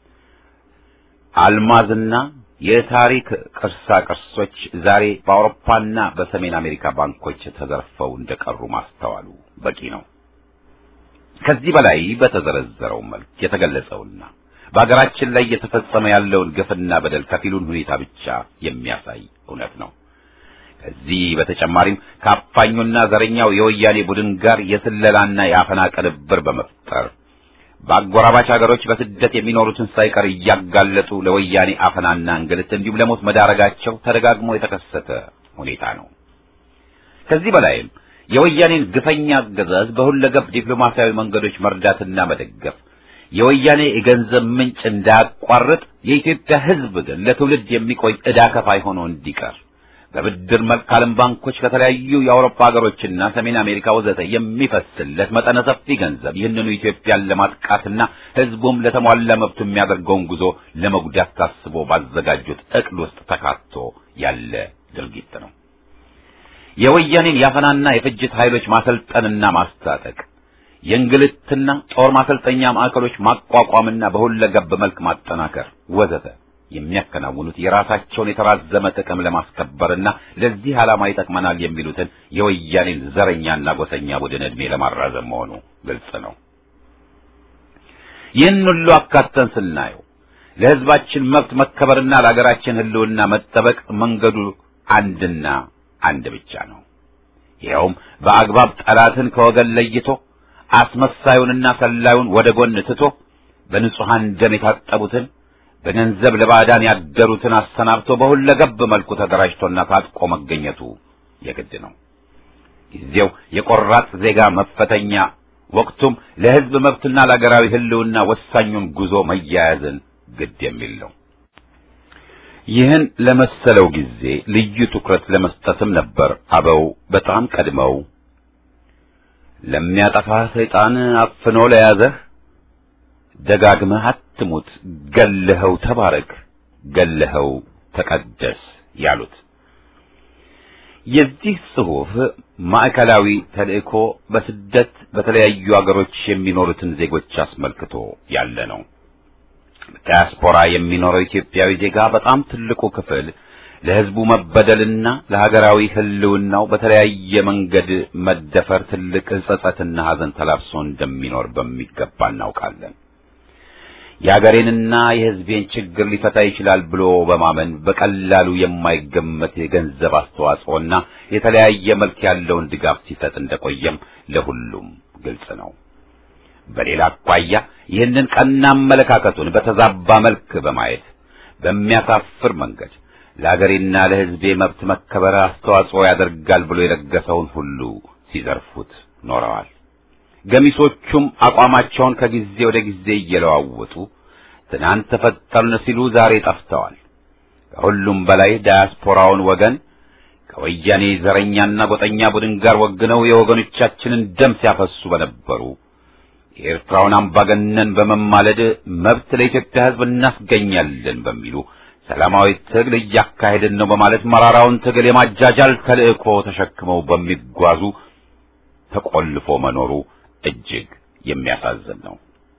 አልማዝና የታሪክ ቅርሳ ቅርሶች ዛሬ በአውሮፓና በሰሜን አሜሪካ ባንኮች ተዘርፈው እንደቀሩ ማስተዋሉ በቂ ነው። ከዚህ በላይ በተዘረዘረው መልክ የተገለጸውና በአገራችን ላይ እየተፈጸመ ያለውን ግፍና በደል ከፊሉን ሁኔታ ብቻ የሚያሳይ እውነት ነው። ከዚህ በተጨማሪም ከአፋኙና ዘረኛው የወያኔ ቡድን ጋር የስለላና የአፈና ቅንብር በመፍጠር በአጎራባች ሀገሮች በስደት የሚኖሩትን ሳይቀር እያጋለጡ ለወያኔ አፈናና እንግልት እንዲሁም ለሞት መዳረጋቸው ተደጋግሞ የተከሰተ ሁኔታ ነው። ከዚህ በላይም የወያኔን ግፈኛ አገዛዝ በሁለገብ ዲፕሎማሲያዊ መንገዶች መርዳትና መደገፍ የወያኔ የገንዘብ ምንጭ እንዳያቋርጥ የኢትዮጵያ ሕዝብ ግን ለትውልድ የሚቆይ ዕዳ ከፋይ ሆኖ እንዲቀር በብድር መልክ ከዓለም ባንኮች ከተለያዩ የአውሮፓ ሀገሮችና ሰሜን አሜሪካ ወዘተ የሚፈስለት መጠነ ሰፊ ገንዘብ ይህንኑ ኢትዮጵያን ለማጥቃትና ሕዝቡም ለተሟላ መብቱ የሚያደርገውን ጉዞ ለመጉዳት ታስቦ ባዘጋጁት ዕቅድ ውስጥ ተካቶ ያለ ድርጊት ነው። የወያኔን ያፈናና የፍጅት ኃይሎች ማሰልጠንና ማስታጠቅ የእንግልትና ጦር ማሰልጠኛ ማዕከሎች ማቋቋምና በሁለገብ መልክ ማጠናከር ወዘተ የሚያከናውኑት የራሳቸውን የተራዘመ ጥቅም ለማስከበርና ለዚህ ዓላማ ይጠቅመናል የሚሉትን የወያኔን ዘረኛና ጎሰኛ ቡድን ዕድሜ ለማራዘም መሆኑ ግልጽ ነው። ይህን ሁሉ አካተን ስናየው ለሕዝባችን መብት መከበርና ለአገራችን ሕልውና መጠበቅ መንገዱ አንድና አንድ ብቻ ነው። ይኸውም በአግባብ ጠላትን ከወገን ለይቶ አስመሳዩንና ሰላዩን ወደ ጎን ትቶ በንጹሐን ደም የታጠቡትን በገንዘብ ለባዕዳን ያደሩትን አሰናብቶ በሁለገብ መልኩ ተደራጅቶና ታጥቆ መገኘቱ የግድ ነው። ጊዜው የቆራጥ ዜጋ መፈተኛ፣ ወቅቱም ለሕዝብ መብትና ለአገራዊ ሕልውና ወሳኙን ጉዞ መያያዝን ግድ የሚል ነው። ይህን ለመሰለው ጊዜ ልዩ ትኩረት ለመስጠትም ነበር አበው በጣም ቀድመው ለሚያጠፋ ሰይጣን አፍኖ ለያዘህ ደጋግመህ አትሙት፣ ገለኸው ተባረክ፣ ገለኸው ተቀደስ ያሉት። የዚህ ጽሑፍ ማዕከላዊ ተልእኮ በስደት በተለያዩ አገሮች የሚኖሩትን ዜጎች አስመልክቶ ያለ ነው። ዲያስፖራ የሚኖረው ኢትዮጵያዊ ዜጋ በጣም ትልቁ ክፍል ለሕዝቡ መበደልና ለሀገራዊ ሕልውናው በተለያየ መንገድ መደፈር ትልቅ ጸጸትና ሐዘን ተላብሶ እንደሚኖር በሚገባ እናውቃለን። የአገሬንና የሕዝቤን ችግር ሊፈታ ይችላል ብሎ በማመን በቀላሉ የማይገመት የገንዘብ አስተዋጽኦና የተለያየ መልክ ያለውን ድጋፍ ሲሰጥ እንደቆየም ለሁሉም ግልጽ ነው። በሌላ አኳያ ይህንን ቀና አመለካከቱን በተዛባ መልክ በማየት በሚያሳፍር መንገድ ለአገሬና ለሕዝቤ መብት መከበር አስተዋጽኦ ያደርጋል ብሎ የለገሰውን ሁሉ ሲዘርፉት ኖረዋል። ገሚሶቹም አቋማቸውን ከጊዜ ወደ ጊዜ እየለዋወጡ ትናንት ተፈጠርን ሲሉ ዛሬ ጠፍተዋል። ከሁሉም በላይ ዳያስፖራውን ወገን ከወያኔ ዘረኛና ጎጠኛ ቡድን ጋር ወግነው የወገኖቻችንን ደም ሲያፈሱ በነበሩ የኤርትራውን አምባገነን በመማለድ መብት ለኢትዮጵያ ሕዝብ እናስገኛለን በሚሉ ሰላማዊ ትግል እያካሄድን ነው በማለት መራራውን ትግል የማጃጃል ተልእኮ ተሸክመው በሚጓዙ ተቆልፎ መኖሩ እጅግ የሚያሳዝን ነው።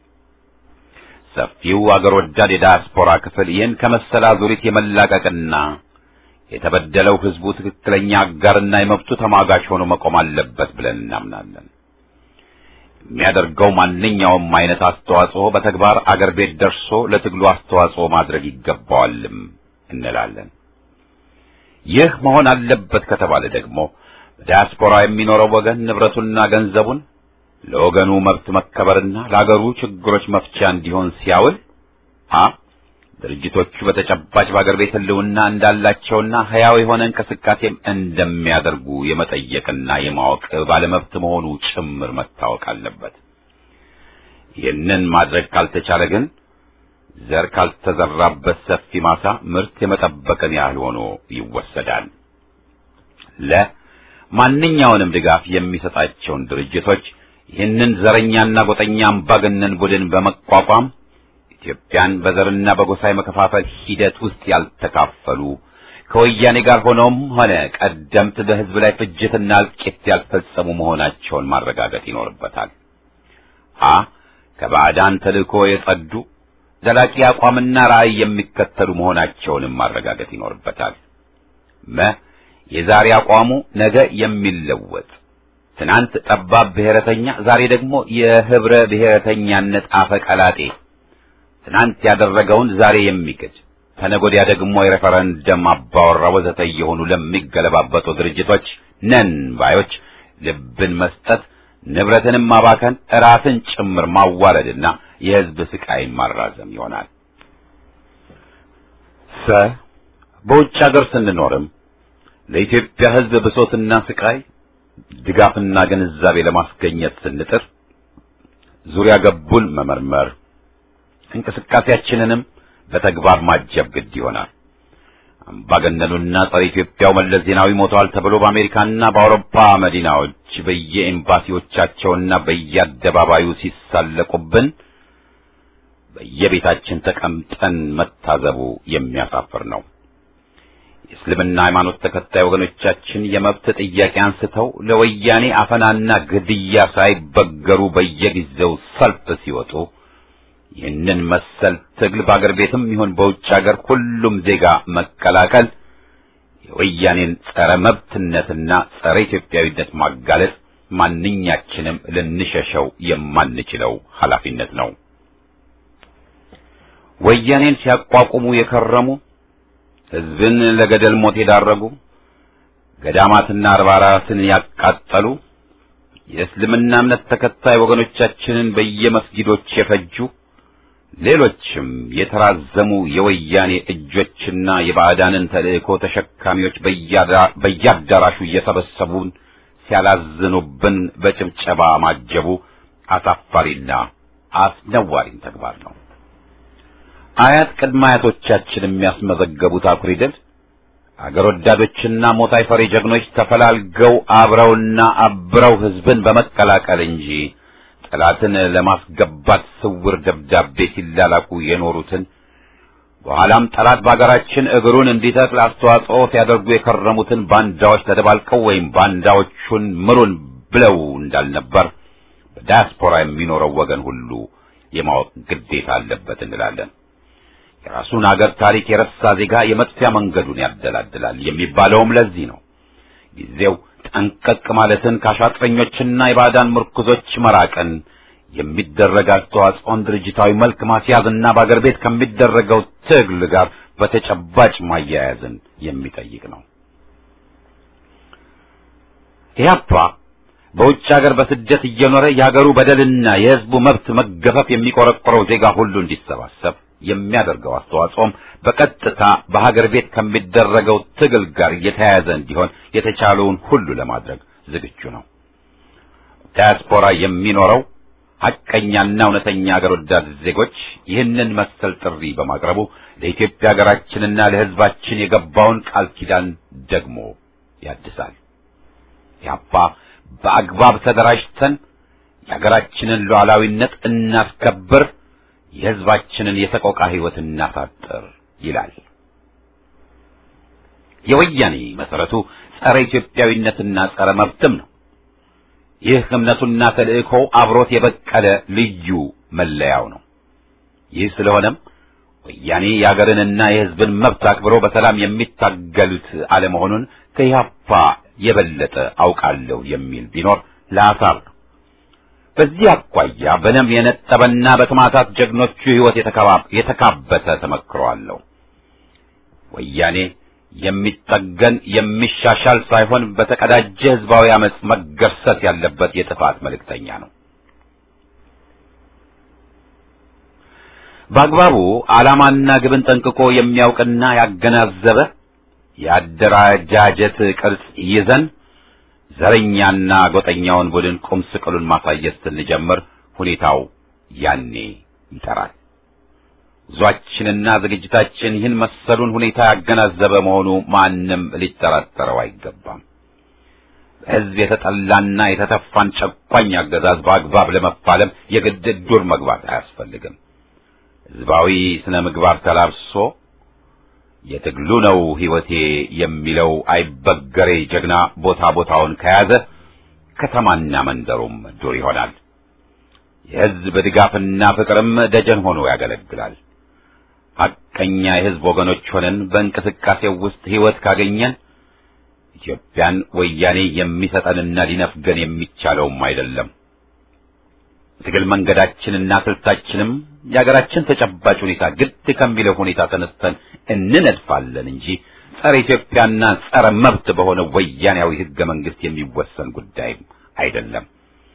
ሰፊው አገር ወዳድ የዳያስፖራ ክፍል ይህን ከመሰለ አዙሪት የመላቀቅና የተበደለው ሕዝቡ ትክክለኛ አጋርና የመብቱ ተሟጋች ሆኖ መቆም አለበት ብለን እናምናለን። የሚያደርገው ማንኛውም አይነት አስተዋጽኦ በተግባር አገር ቤት ደርሶ ለትግሉ አስተዋጽኦ ማድረግ ይገባዋልም እንላለን። ይህ መሆን አለበት ከተባለ ደግሞ በዲያስፖራ የሚኖረው ወገን ንብረቱና ገንዘቡን ለወገኑ መብት መከበርና ለአገሩ ችግሮች መፍቻ እንዲሆን ሲያውል ሀ ድርጅቶቹ በተጨባጭ በአገር ቤት ሕልውና እንዳላቸውና ሕያው የሆነ እንቅስቃሴም እንደሚያደርጉ የመጠየቅና የማወቅ ባለመብት መሆኑ ጭምር መታወቅ አለበት። ይህንን ማድረግ ካልተቻለ ግን ዘር ካልተዘራበት ሰፊ ማሳ ምርት የመጠበቅን ያህል ሆኖ ይወሰዳል። ለ ማንኛውንም ድጋፍ የሚሰጣቸውን ድርጅቶች ይህንን ዘረኛና ጎጠኛ አምባገነን ቡድን በመቋቋም ኢትዮጵያን በዘርና በጎሳ የመከፋፈል ሂደት ውስጥ ያልተካፈሉ ከወያኔ ጋር ሆነውም ሆነ ቀደምት በሕዝብ ላይ ፍጅትና እልቂት ያልፈጸሙ መሆናቸውን ማረጋገጥ ይኖርበታል። ሀ ከባዕዳን ተልእኮ የጸዱ ዘላቂ አቋምና ራዕይ የሚከተሉ መሆናቸውንም ማረጋገጥ ይኖርበታል። መ የዛሬ አቋሙ ነገ የሚለወጥ ትናንት ጠባብ ብሔረተኛ፣ ዛሬ ደግሞ የህብረ ብሔረተኛነት አፈቀላጤ ትናንት ያደረገውን ዛሬ የሚክድ ተነጎዲያ ደግሞ የሬፈረንደም አባወራ ወዘተ እየሆኑ ለሚገለባበጡ ድርጅቶች ነን ባዮች ልብን መስጠት ንብረትንም ማባከን ራስን ጭምር ማዋረድና የህዝብ ስቃይን ማራዘም ይሆናል። ሰ በውጭ ሀገር ስንኖርም ለኢትዮጵያ ህዝብ ብሶትና ስቃይ ድጋፍና ግንዛቤ ለማስገኘት ስንጥር ዙሪያ ገቡን መመርመር እንቅስቃሴያችንንም በተግባር ማጀብ ግድ ይሆናል። አምባገነኑና ጸረ ኢትዮጵያው መለስ ዜናዊ ሞተዋል ተብሎ በአሜሪካና በአውሮፓ መዲናዎች በየኤምባሲዎቻቸውና በየአደባባዩ ሲሳለቁብን በየቤታችን ተቀምጠን መታዘቡ የሚያሳፍር ነው። የእስልምና ሃይማኖት ተከታይ ወገኖቻችን የመብት ጥያቄ አንስተው ለወያኔ አፈናና ግድያ ሳይበገሩ በየጊዜው ሰልፍ ሲወጡ ይህንን መሰል ትግል በአገር ቤትም ይሁን በውጭ ሀገር ሁሉም ዜጋ መቀላቀል የወያኔን ጸረ መብትነትና ጸረ ኢትዮጵያዊነት ማጋለጥ ማንኛችንም ልንሸሸው የማንችለው ኃላፊነት ነው። ወያኔን ሲያቋቁሙ የከረሙ ሕዝብን ለገደል ሞት የዳረጉ ገዳማትና አድባራትን ያቃጠሉ የእስልምና እምነት ተከታይ ወገኖቻችንን በየመስጊዶች የፈጁ ሌሎችም የተራዘሙ የወያኔ እጆችና የባዕዳንን ተልእኮ ተሸካሚዎች በየአዳራሹ እየሰበሰቡን ሲያላዝኑብን በጭብጨባ ማጀቡ አሳፋሪና አስነዋሪም ተግባር ነው። አያት ቅድመ አያቶቻችን የሚያስመዘገቡት አኩሪ ድል አገር ወዳዶችና ሞት አይፈሪ ጀግኖች ተፈላልገው አብረውና አብረው ሕዝብን በመቀላቀል እንጂ ጠላትን ለማስገባት ስውር ደብዳቤ ሲላላኩ የኖሩትን በኋላም ጠላት በአገራችን እግሩን እንዲተክል አስተዋጽኦ ሲያደርጉ የከረሙትን ባንዳዎች ተደባልቀው ወይም ባንዳዎቹን ምሩን ብለው እንዳልነበር በዳያስፖራ የሚኖረው ወገን ሁሉ የማወቅ ግዴታ አለበት እንላለን። የራሱን አገር ታሪክ የረሳ ዜጋ የመጥፊያ መንገዱን ያደላድላል የሚባለውም ለዚህ ነው። ጊዜው ጠንቀቅ ማለትን ከአሻጥረኞችና የባዕዳን ምርኩዞች መራቅን የሚደረግ አስተዋጽኦን ድርጅታዊ መልክ ማስያዝና በአገር ቤት ከሚደረገው ትግል ጋር በተጨባጭ ማያያዝን የሚጠይቅ ነው። ኢህአፓ በውጭ ሀገር በስደት እየኖረ የሀገሩ በደልና የሕዝቡ መብት መገፈፍ የሚቆረቆረው ዜጋ ሁሉ እንዲሰባሰብ የሚያደርገው አስተዋጽኦም በቀጥታ በሀገር ቤት ከሚደረገው ትግል ጋር የተያያዘ እንዲሆን የተቻለውን ሁሉ ለማድረግ ዝግጁ ነው። ዳያስፖራ የሚኖረው ሐቀኛና እውነተኛ አገር ወዳድ ዜጎች ይህንን መሰል ጥሪ በማቅረቡ ለኢትዮጵያ ሀገራችንና ለሕዝባችን የገባውን ቃል ኪዳን ደግሞ ያድሳል። ያባ በአግባብ ተደራጅተን የሀገራችንን ሉዓላዊነት እናስከብር፣ የሕዝባችንን የሰቆቃ ሕይወት እናሳጥር ይላል። የወያኔ መሰረቱ ጸረ ኢትዮጵያዊነትና ጸረ መብትም ነው። ይህ እምነቱና ተልእኮው አብሮት የበቀለ ልዩ መለያው ነው። ይህ ስለሆነም ወያኔ የአገርንና የሕዝብን መብት አክብሮ በሰላም የሚታገሉት አለመሆኑን ከኢህአፓ የበለጠ አውቃለሁ የሚል ቢኖር ለአሳር ነው። በዚህ አኳያ በደም የነጠበና በሰማዕታት ጀግኖቹ ሕይወት የተካበተ ተመክሮ አለው። ወያኔ የሚጠገን የሚሻሻል ሳይሆን በተቀዳጀ ህዝባዊ አመጽ መገርሰት ያለበት የጥፋት መልእክተኛ ነው። በአግባቡ ዓላማና ግብን ጠንቅቆ የሚያውቅና ያገናዘበ የአደረጃጀት ቅርጽ ይዘን ዘረኛና ጎጠኛውን ቡድን ቁም ስቅሉን ማሳየት ስንጀምር ሁኔታው ያኔ ይጠራል። ጉዟችንና ዝግጅታችን ይህን መሰሉን ሁኔታ ያገናዘበ መሆኑ ማንም ሊጠራጠረው አይገባም። በሕዝብ የተጠላና የተተፋን ጨቋኝ አገዛዝ በአግባብ ለመፋለም የግድ ዱር መግባት አያስፈልግም። ሕዝባዊ ስነ ምግባር ተላብሶ የትግሉ ነው ሕይወቴ የሚለው አይበገሬ ጀግና ቦታ ቦታውን ከያዘ ከተማና መንደሩም ዱር ይሆናል። የሕዝብ ድጋፍና ፍቅርም ደጀን ሆኖ ያገለግላል። ሐቀኛ የሕዝብ ወገኖች ሆነን በእንቅስቃሴው ውስጥ ሕይወት ካገኘን ኢትዮጵያን ወያኔ የሚሰጠንና ሊነፍገን የሚቻለውም አይደለም። ትግል መንገዳችንና ስልታችንም የሀገራችን ተጨባጭ ሁኔታ ግድ ከሚለው ሁኔታ ተነስተን እንነድፋለን እንጂ ጸረ ኢትዮጵያና ጸረ መብት በሆነ ወያኔያዊ ሕገ መንግሥት የሚወሰን ጉዳይም አይደለም።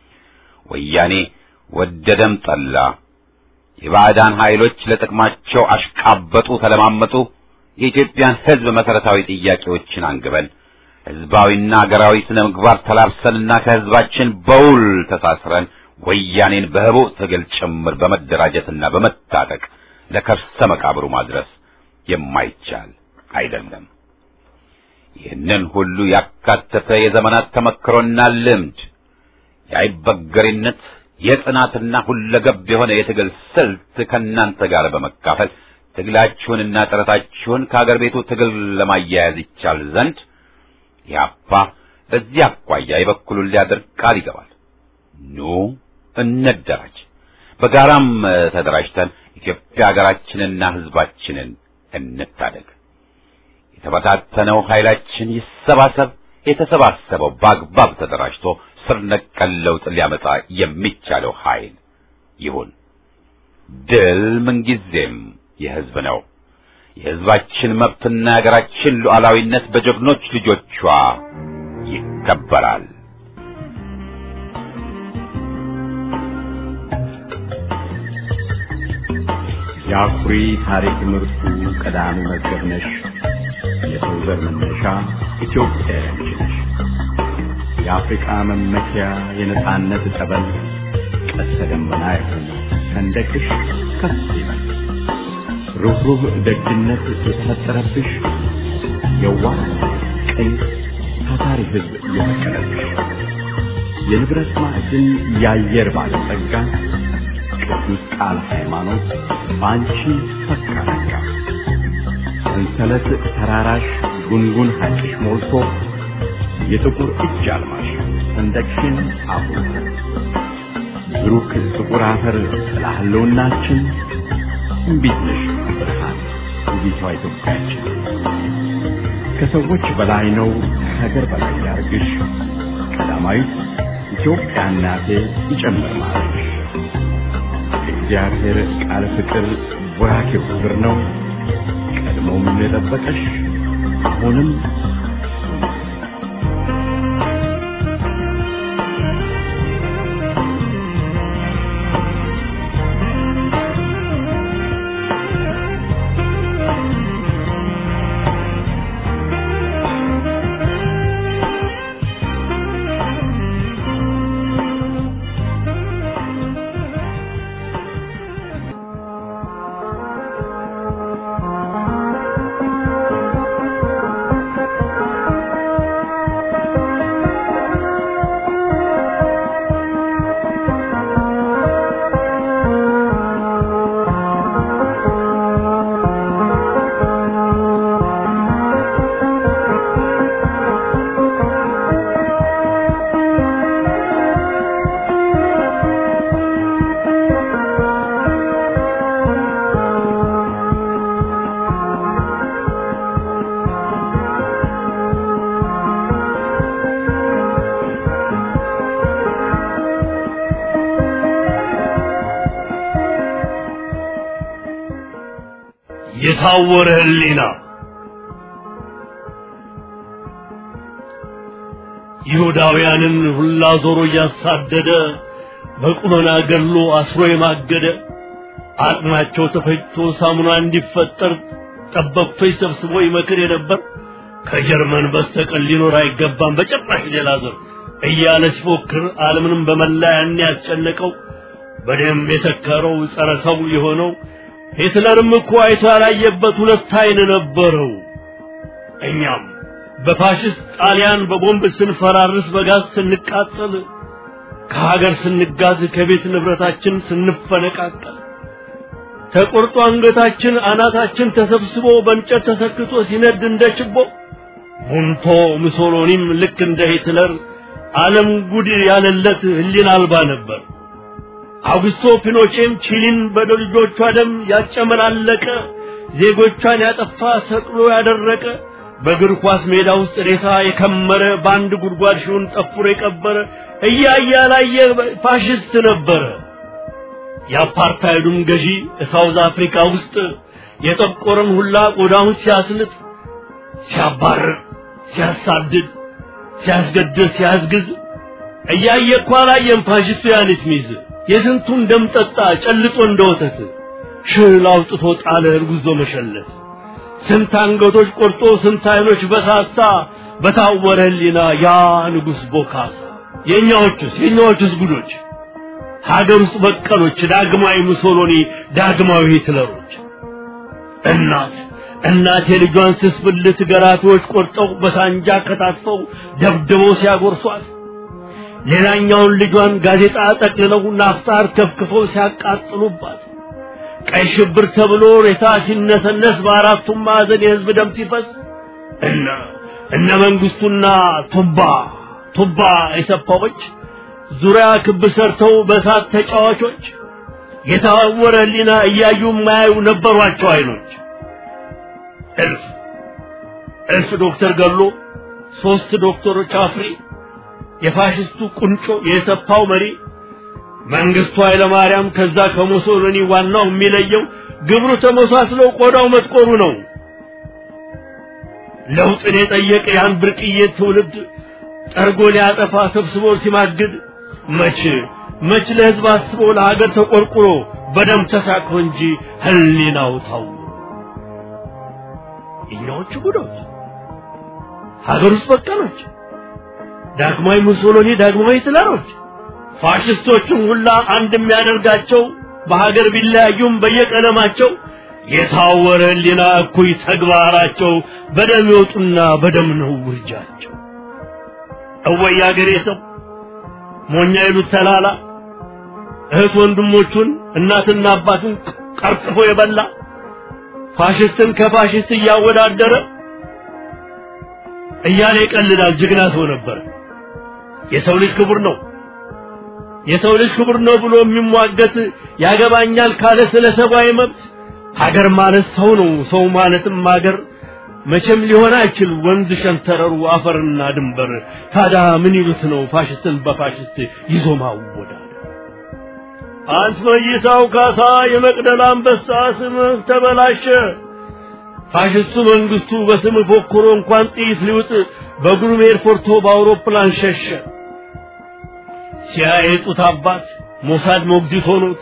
ወያኔ ወደደም ጠላ የባዕዳን ኃይሎች ለጥቅማቸው አሽቃበጡ፣ ተለማመጡ። የኢትዮጵያን ሕዝብ መሰረታዊ ጥያቄዎችን አንግበን ሕዝባዊና ሀገራዊ ስነ ምግባር ተላብሰንና ከሕዝባችን በውል ተሳስረን ወያኔን በህቡዕ ትግል ጭምር በመደራጀትና በመታጠቅ ለከርሰ መቃብሩ ማድረስ የማይቻል አይደለም። ይህንን ሁሉ ያካተተ የዘመናት ተመክሮና ልምድ የአይበገሬነት የጽናትና ሁለገብ የሆነ የትግል ስልት ከእናንተ ጋር በመካፈል ትግላችሁንና ጥረታችሁን ከአገር ቤቱ ትግል ለማያያዝ ይቻል ዘንድ ያፓ በዚህ አኳያ የበኩሉን ሊያደርግ ቃል ይገባል። ኑ እንደራጅ፣ በጋራም ተደራጅተን ኢትዮጵያ ሀገራችንና ሕዝባችንን እንታደግ። የተበታተነው ኃይላችን ይሰባሰብ። የተሰባሰበው በአግባብ ተደራጅቶ ስር ነቀል ለውጥ ሊያመጣ የሚቻለው ኃይል ይሁን። ድል ምንጊዜም የሕዝብ ነው። የሕዝባችን መብትና የሀገራችን ሉዓላዊነት በጀግኖች ልጆቿ ይከበራል። የአኩሪ ታሪክ ምርቱ ቀዳሚ መዝገብ ነሽ። የሰው ዘር መነሻ ኢትዮጵያ ያንቺ ነሽ። የአፍሪቃ መመኪያ የነጻነት ጠበል ቀስተ ደመና ይሁን ሰንደቅሽ ከፍ ይበል። ሩህሩህ ደግነት የተፈጠረብሽ የዋህ ቅን ታታሪ ሕዝብ የፈቀደብሽ የንብረት ማዕድን የአየር ባለጸጋ ቅዱስ ቃል ሃይማኖት በአንቺ ፈካረጋ ሰንሰለት ተራራሽ ጉንጉን ሐይቅሽ ሞልቶ የጥቁር እጅ አልማሽ ሰንደቅሽን አብሮ ብሩክ ጥቁር አፈር ጥላ ህልውናችን እምቢት ነሽ ብርሃን ውቢቷ ኢትዮጵያችን ከሰዎች በላይ ነው ከሀገር በላይ ያርግሽ ቀዳማዊት ኢትዮጵያ እናቴ ይጨምር ማለትሽ የእግዚአብሔር ቃል ፍቅር ወራኬው ክብር ነው ቀድሞም የጠበቀሽ አሁንም የታወረ ህሊና ይሁዳውያንን ሁላ ዞሮ እያሳደደ በቁመና ገድሎ አስሮ የማገደ አጥማቸው ተፈጭቶ ሳሙና እንዲፈጠር ጠበብቶች ሰብስቦ ይመክር የነበር ከጀርመን በስተቀር ሊኖር አይገባም በጭራሽ ሌላ ዘር እያለ ሲፎክር ዓለምንም በመላ ያን ያስጨነቀው በደም የሰከረው ጸረ ሰው የሆነው ሂትለርም እኮ አይቶ ያላየበት ሁለት አይን ነበረው። እኛም በፋሽስት ጣሊያን በቦምብ ስንፈራርስ በጋዝ ስንቃጠል ከሀገር ስንጋዝ ከቤት ንብረታችን ስንፈነቃቀል ተቆርጦ አንገታችን አናታችን ተሰብስቦ በእንጨት ተሰክቶ ሲነድ እንደ ችቦ ሙንቶ ሙሶሎኒም ልክ እንደ ሂትለር ዓለም ጉድ ያለለት ህሊና አልባ ነበር። አውግስቶ ፒኖቼም ቺሊን በልጆቿ ደም ያጨመላለቀ ዜጎቿን ያጠፋ ሰቅሎ ያደረቀ በእግር ኳስ ሜዳ ውስጥ ሬሳ የከመረ በአንድ ጉድጓድ ሺውን ጠፍሮ የቀበረ እያየ ያላየ ፋሽስት ነበረ። የአፓርታይዱም ገዢ ሳውዝ አፍሪካ ውስጥ የጠቆረን ሁላ ቆዳውን ሲያስልጥ፣ ሲያባርር፣ ሲያሳድድ፣ ሲያስገድል፣ ሲያስግዝ እያየ እኮ አላየም ፋሽስቱ ያንስ ሚዝ የስንቱን ደም ጠጣ ጨልጦ እንደ ወተት ሽል አውጥቶ ጣለ እርጉዞ መሸለት ስንት አንገቶች ቆርጦ ስንት አይኖች በሳሳ በታወረ ህሊና ያ ንጉሥ ቦካሳ የእኛዎቹስ የእኛዎቹስ ጉዶች ሀገር ውስጥ በቀሎች ዳግማዊ ሙሶሎኒ ዳግማዊ ሂትለሮች እናት እናት የልጇን ስስ ብልት ገራፊዎች ቆርጠው በሳንጃ ከታትፈው ደብድበው ሲያጎርሷት ሌላኛውን ልጇን ጋዜጣ ጠቅልለው ናፍጣር ከፍክፈው ሲያቃጥሉባት ቀይ ሽብር ተብሎ ሬሳ ሲነሰነስ በአራቱም ማዕዘን የህዝብ ደም ሲፈስ እነ እነ መንግስቱና ቱባ ቱባ የሰፋዎች ዙሪያ ክብ ሰርተው በእሳት ተጫዋቾች የታወረ ህሊና እያዩ የማያዩ ነበሯቸው አይኖች እልፍ እልፍ ዶክተር ገሎ ሶስት ዶክተሮች አፍሪ የፋሽስቱ ቁንጮ የሰፋው መሪ መንግስቱ ኃይለማርያም ከዛ ከሙሶሎኒ ዋናው የሚለየው ግብሩ ተመሳስሎ ቆዳው መጥቆሩ ነው። ለውጥን የጠየቀ ያን ብርቅዬ ትውልድ ጠርጎ ሊያጠፋ ሰብስቦ ሲማግድ መች መች ለህዝብ አስቦ ለሀገር ተቆርቁሮ በደም ተሳክሮ እንጂ ህሊናው ታው እኛዎቹ ጉዶች ሀገር ውስጥ በቀሎች ዳግማዊ ሙሶሎኒ ዳግማዊ ሂትለሮች ፋሽስቶቹም ሁላ አንድ የሚያደርጋቸው በሀገር ቢለያዩም በየቀለማቸው የታወረ ህሊና እኩይ ተግባራቸው በደም ይወጡና በደም ነው ውርጃቸው። እወይ አገሬ ሰው ሞኛ ይሉት ተላላ እህት ወንድሞቹን እናትና አባቱን ቀርጥፎ የበላ ፋሽስትን ከፋሽስት እያወዳደረ እያለ ይቀልዳል። ጀግና ሰው ነበር። የሰው ልጅ ክቡር ነው የሰው ልጅ ክቡር ነው ብሎ የሚሟገት ያገባኛል ካለ ስለ ሰብአዊ መብት ሀገር ማለት ሰው ነው። ሰው ማለትም ሀገር መቼም ሊሆን አይችል ወንዝ ሸንተረሩ አፈርና ድንበር። ታዲያ ምን ይሉት ነው ፋሽስትን በፋሽስት ይዞ ማወዳደር? አንት መይሳው ካሳ የመቅደላ አንበሳ ስምህ ተበላሸ። ፋሽስቱ መንግስቱ በስም ፎክሮ እንኳን ጥይት ሊውጥ በግሩም ኤርፖርቶ በአውሮፕላን ሸሸ። ሲያየጡት አባት ሞሳድ ሞግዚት ሆኖት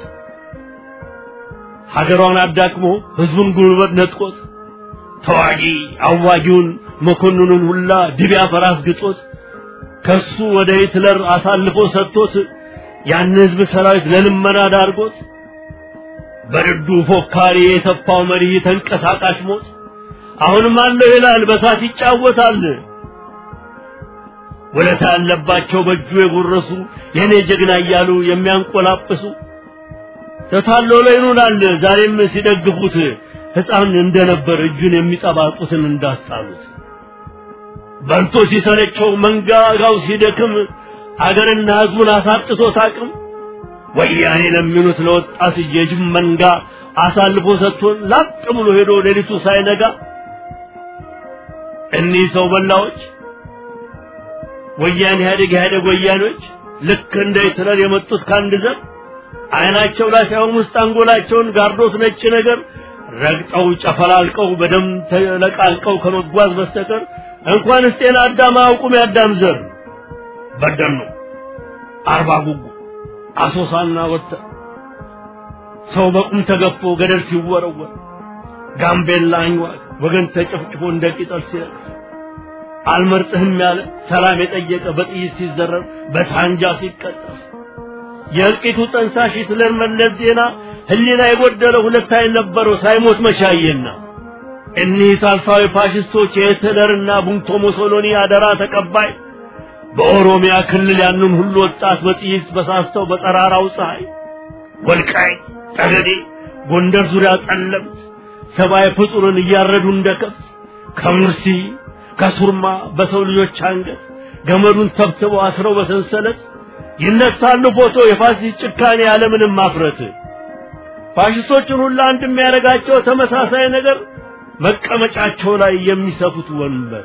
ሀገሯን አዳክሞ ህዝቡን ጉልበት ነጥቆት ተዋጊ አዋጊውን መኮንኑን ሁላ ድቢያ ፈራስ ግጦት ከሱ ወደ ሂትለር አሳልፎ ሰጥቶት ያን ህዝብ ሰራዊት ለልመና ዳርጎት በርዱ ፎካሪ የሰፋው መሪ ተንቀሳቃሽ ሞት አሁንም አለው ይላል በሳት ይጫወታል። ወለታ ያለባቸው በእጁ የጎረሱ የኔ ጀግና እያሉ የሚያንቆላጵሱ ተታሎ ላይ ይኑላል ዛሬም ሲደግፉት ሕፃን እንደነበር እጁን የሚጠባጡትን እንዳስጣሉት በልቶ ሲሰለቸው መንጋጋው ሲደክም አገርና ህዝቡን አሳጥቶት አቅም ወያኔ ለሚሉት ለወጣት የጅብ መንጋ አሳልፎ ሰጥቶን ላጥ ብሎ ሄዶ ሌሊቱ ሳይነጋ እኒህ ሰው በላዎች ወያኔ ኢህአዴግ ኢህአዴግ ወያኔዎች ልክ እንደ ሂትለር የመጡት ከአንድ ዘር አይናቸው ላይ ሳይሆን ውስጥ አንጎላቸውን ጋርዶት ነጭ ነገር ረግጠው ጨፈላልቀው በደም ተለቃልቀው ከመጓዝ በስተቀር እንኳንስ ጤና አዳም አያውቁም። ያዳም ዘር በደኖ፣ አርባ ጉጉ፣ አሶሳና ወተ ሰው በቁም ተገፎ ገደል ሲወረወር ጋምቤላ አኝዋክ ወገን ተጨፍጭፎ እንደ ቅጠል ሲረግፍ አልመርጥህም ያለ ሰላም የጠየቀ በጥይት ሲዘረር በሳንጃ ሲቀጠፍ የእልቂቱ ጠንሳሽ ሂትለር መለስ ዜና ህሊና የጎደለው ሁለት አይን ነበረው ሳይሞት መቻየና እኒህ ሳልሳዊ ፋሽስቶች የሂትለርና ቡንቶ ሙሶሎኒ አደራ ተቀባይ በኦሮሚያ ክልል ያንን ሁሉ ወጣት በጥይት በሳስተው በጠራራው ፀሐይ ወልቃይት ጠገዴ ጎንደር ዙሪያ ጠለምት ሰብአዊ ፍጡርን እያረዱ እንደ ከብት ከሙርሲ ከሱርማ በሰው ልጆች አንገት ገመዱን ተብትበው አስረው በሰንሰለት ይነሳሉ ፎቶ የፋሲስት ጭካኔ ያለምንም ማፍረት ፋሽስቶችን ሁሉ አንድ የሚያደርጋቸው ተመሳሳይ ነገር መቀመጫቸው ላይ የሚሰፉት ወንበር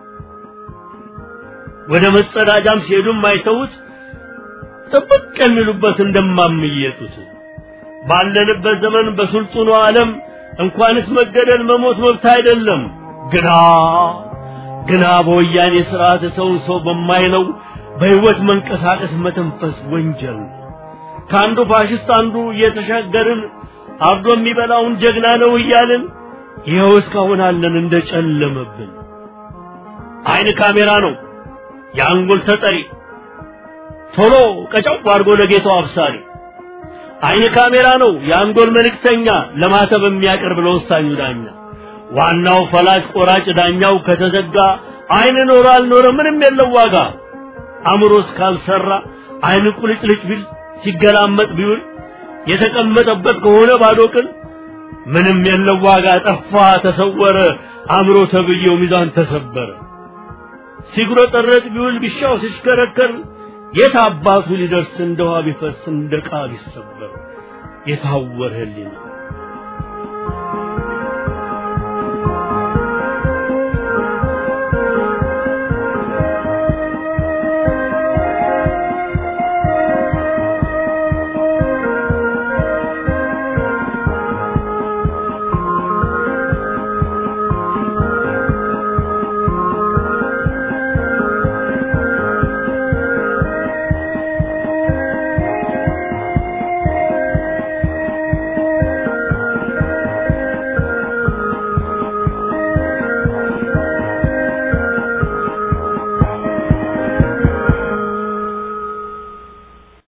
ወደ መጸዳጃም ሲሄዱም አይተውት ጥብቅ የሚሉበት እንደማምየጡት ባለንበት ዘመን በስልጡኑ ዓለም እንኳንስ መገደል መሞት መብት አይደለም ግና ግና በወያኔ ስርዓት ሰውን ሰው በማይለው በህይወት መንቀሳቀስ መተንፈስ ወንጀል ነው። ከአንዱ ፋሽስት አንዱ እየተሻገርን አርዶ የሚበላውን ጀግና ነው እያልን ይኸው እስካሁን አለን እንደጨለመብን። አይን ካሜራ ነው የአንጎል ተጠሪ ቶሎ ቀጫው አድርጎ ለጌታው አብሳሪ። አይን ካሜራ ነው የአንጎል መልእክተኛ ለማተብ የሚያቀርብ ለወሳኙ ዳኛ። ዋናው ፈላጭ ቆራጭ ዳኛው ከተዘጋ አይን ኖረ አልኖረ ምንም የለው ዋጋ። አእምሮስ ካልሰራ አይን ቁልጭልጭ ቢል ሲገላመጥ ቢውል የተቀመጠበት ከሆነ ባዶ ቅል ምንም የለው ዋጋ። ጠፋ ተሰወረ አእምሮ ተብዬው ሚዛን ተሰበረ። ሲጉረጠረጥ ቢውል ቢሻው ሲሽከረከር የት አባቱ ሊደርስ እንደ ውሃ ቢፈስ እንደ ዕቃ ቢሰበር የታወረ ህሊና